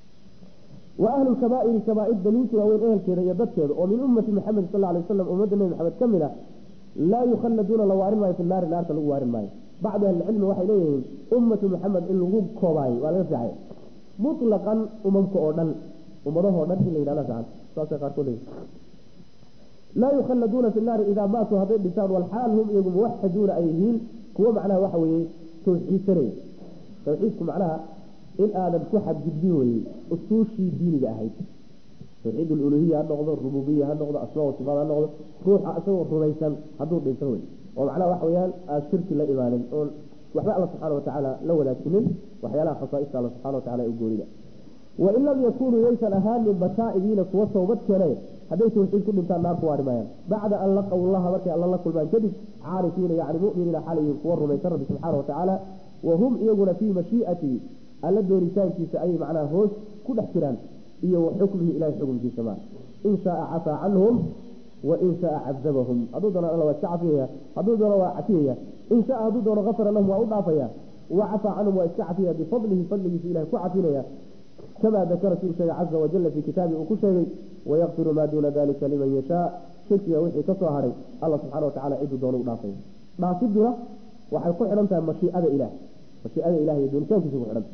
wa ahlu lkabaa'iri kabaair daliiltu waaweyn ehelkeeda iyo dadkeeda oo min ummati maxamed sal alay wasalam ummadda nebi maxamed ka mid a laa yukhalladuuna la waarin maayo fi naari naarta lagu waarin maayo bacdu ahlicilmi waxay leeyihiin ummatu maxamed in lagu koobaayo waa laga fiicay mutlaqan umamka oo dhan ummadahoo dhan in la yidhahda fiican saasay qaarkood leeyihin laa yukhalladuuna fi naari idaa maatuu hadday dhintaan walxaal hum iyagu muwaxaduuna ay yihiin kuwo macnaha waxa weeye tawxiidsanaya tawxiidku macnaha in aadan ku xadgudbin weyey usuushii diiniga ahayd tawxiid aluluhiya ha noqdo rububiya ha noqdo asmaa wasifaad ha noqdo ruuxa isagoo rumaysan hadduu dhinto wey oo macnaha waxa weyaan aad shirki la imaanin oon waxba alla subxaana watacaala la wadaajinin waxyaalaha khasaaista alla subxana watacala ee goonida wain lam yakunuu yaysan ahaanin bataa'ibiina kuwa towbad keenay hadday tawxiid ku dhintaan naar ku waari maayaan bacda an laqaw llaha markay alla la kulmaan kadib caarifiina yani muminiina xalayihin kuwa rumaysan rabbi subxaana watacaala wahum iyaguna fii mashii'atihi alla doonitaankiisa ayay macnaha hoos ku dhex jiraan iyo wa xukmihi ilahay xukumkiisa maa in shaaa cafaa canhum wa in shaaa cadabahum hadduu doono alla waa iska cafiyaya hadduu doono waa cafiyaya in shaa hadduu doono afara lahum waa u dhaafaya wa cafaa canhum waa iska cafiyaya bifadlihi fadligiisa ilahay ku cafinaya kamaa dakara siduu sheegay caza wajala fii kitaabi uu ku sheegay wayakfiru maa duuna dalika liman yashaa shirkiga wixii ka soo haray alla subxana watacala ciduu doono u dhaafaya dhaafiduna waxay ku xidhan tahay mashiicada ilaah mashiicada ilahi iyo doonitaankiisa ku xidhan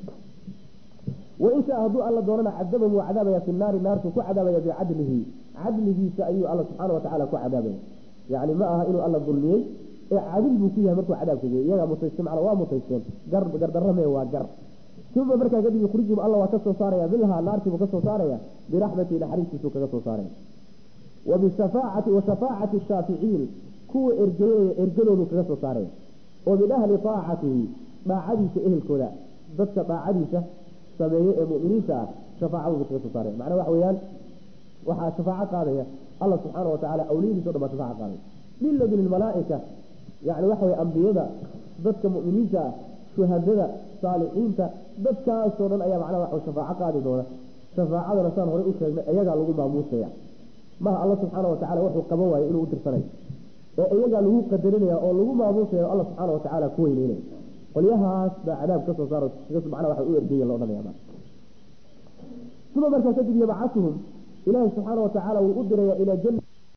wain shaa hadduu alla doonana cadabahum waa cadaabaya fi naari naartu ku cadaabaya bicadlihi cadligiisa ayuu alla subxaana watacaala ku cadaabaya yani ma aha inuu alla dulmiyey ee cadil buu ku yahay markuu cadaabka geey iyagaa mutayste macna waa mutaysteen gar gardarame waa gar uma markaa kadib yukhrijum alla waa ka soo saaraya bilhaa naartiibuu ka soo saaraya biraxmati naxariistiisuu kaga soo saaraya wa bishafaacati wa shafaacati shaaficiin kuwa ergeynaya ergadoodu kaga soo saaraya oo min ahli aacatihi daacadiisa ehelkooda dadka daacadiisa sameeye ee muminiinta ah shafaacadoodu kaga soo saaraya macnaa waxa weeyaan waxaa shafaaco qaadaya alla subxaana watacaala awliyadiisa o dhan baa shafaaco qaadaya biladun ilmalaaika yani waxa weye ambiyada dadka muminiinta ah shuhadada saalixiinta dadkaasoo dhan ayaa macnaha wax shafaaco qaadi doona shafaacadana saan horey u sheegnay iyagaa lagu maamuusaya maha alla subxaana watacala wuxuu qaban waayo inuu u dirsanayo ee iyagaa lagu qadarinaya oo lagu maamuusaya alla subxaana watacaala ku weyneynaya qolyahaas baa cadaab ka soo saaro macnaa waxa u ergeya la odhanaya uma markaa kadib yabcatuhum ilaahi subxaana watacaala wuu u diraya ilaa janna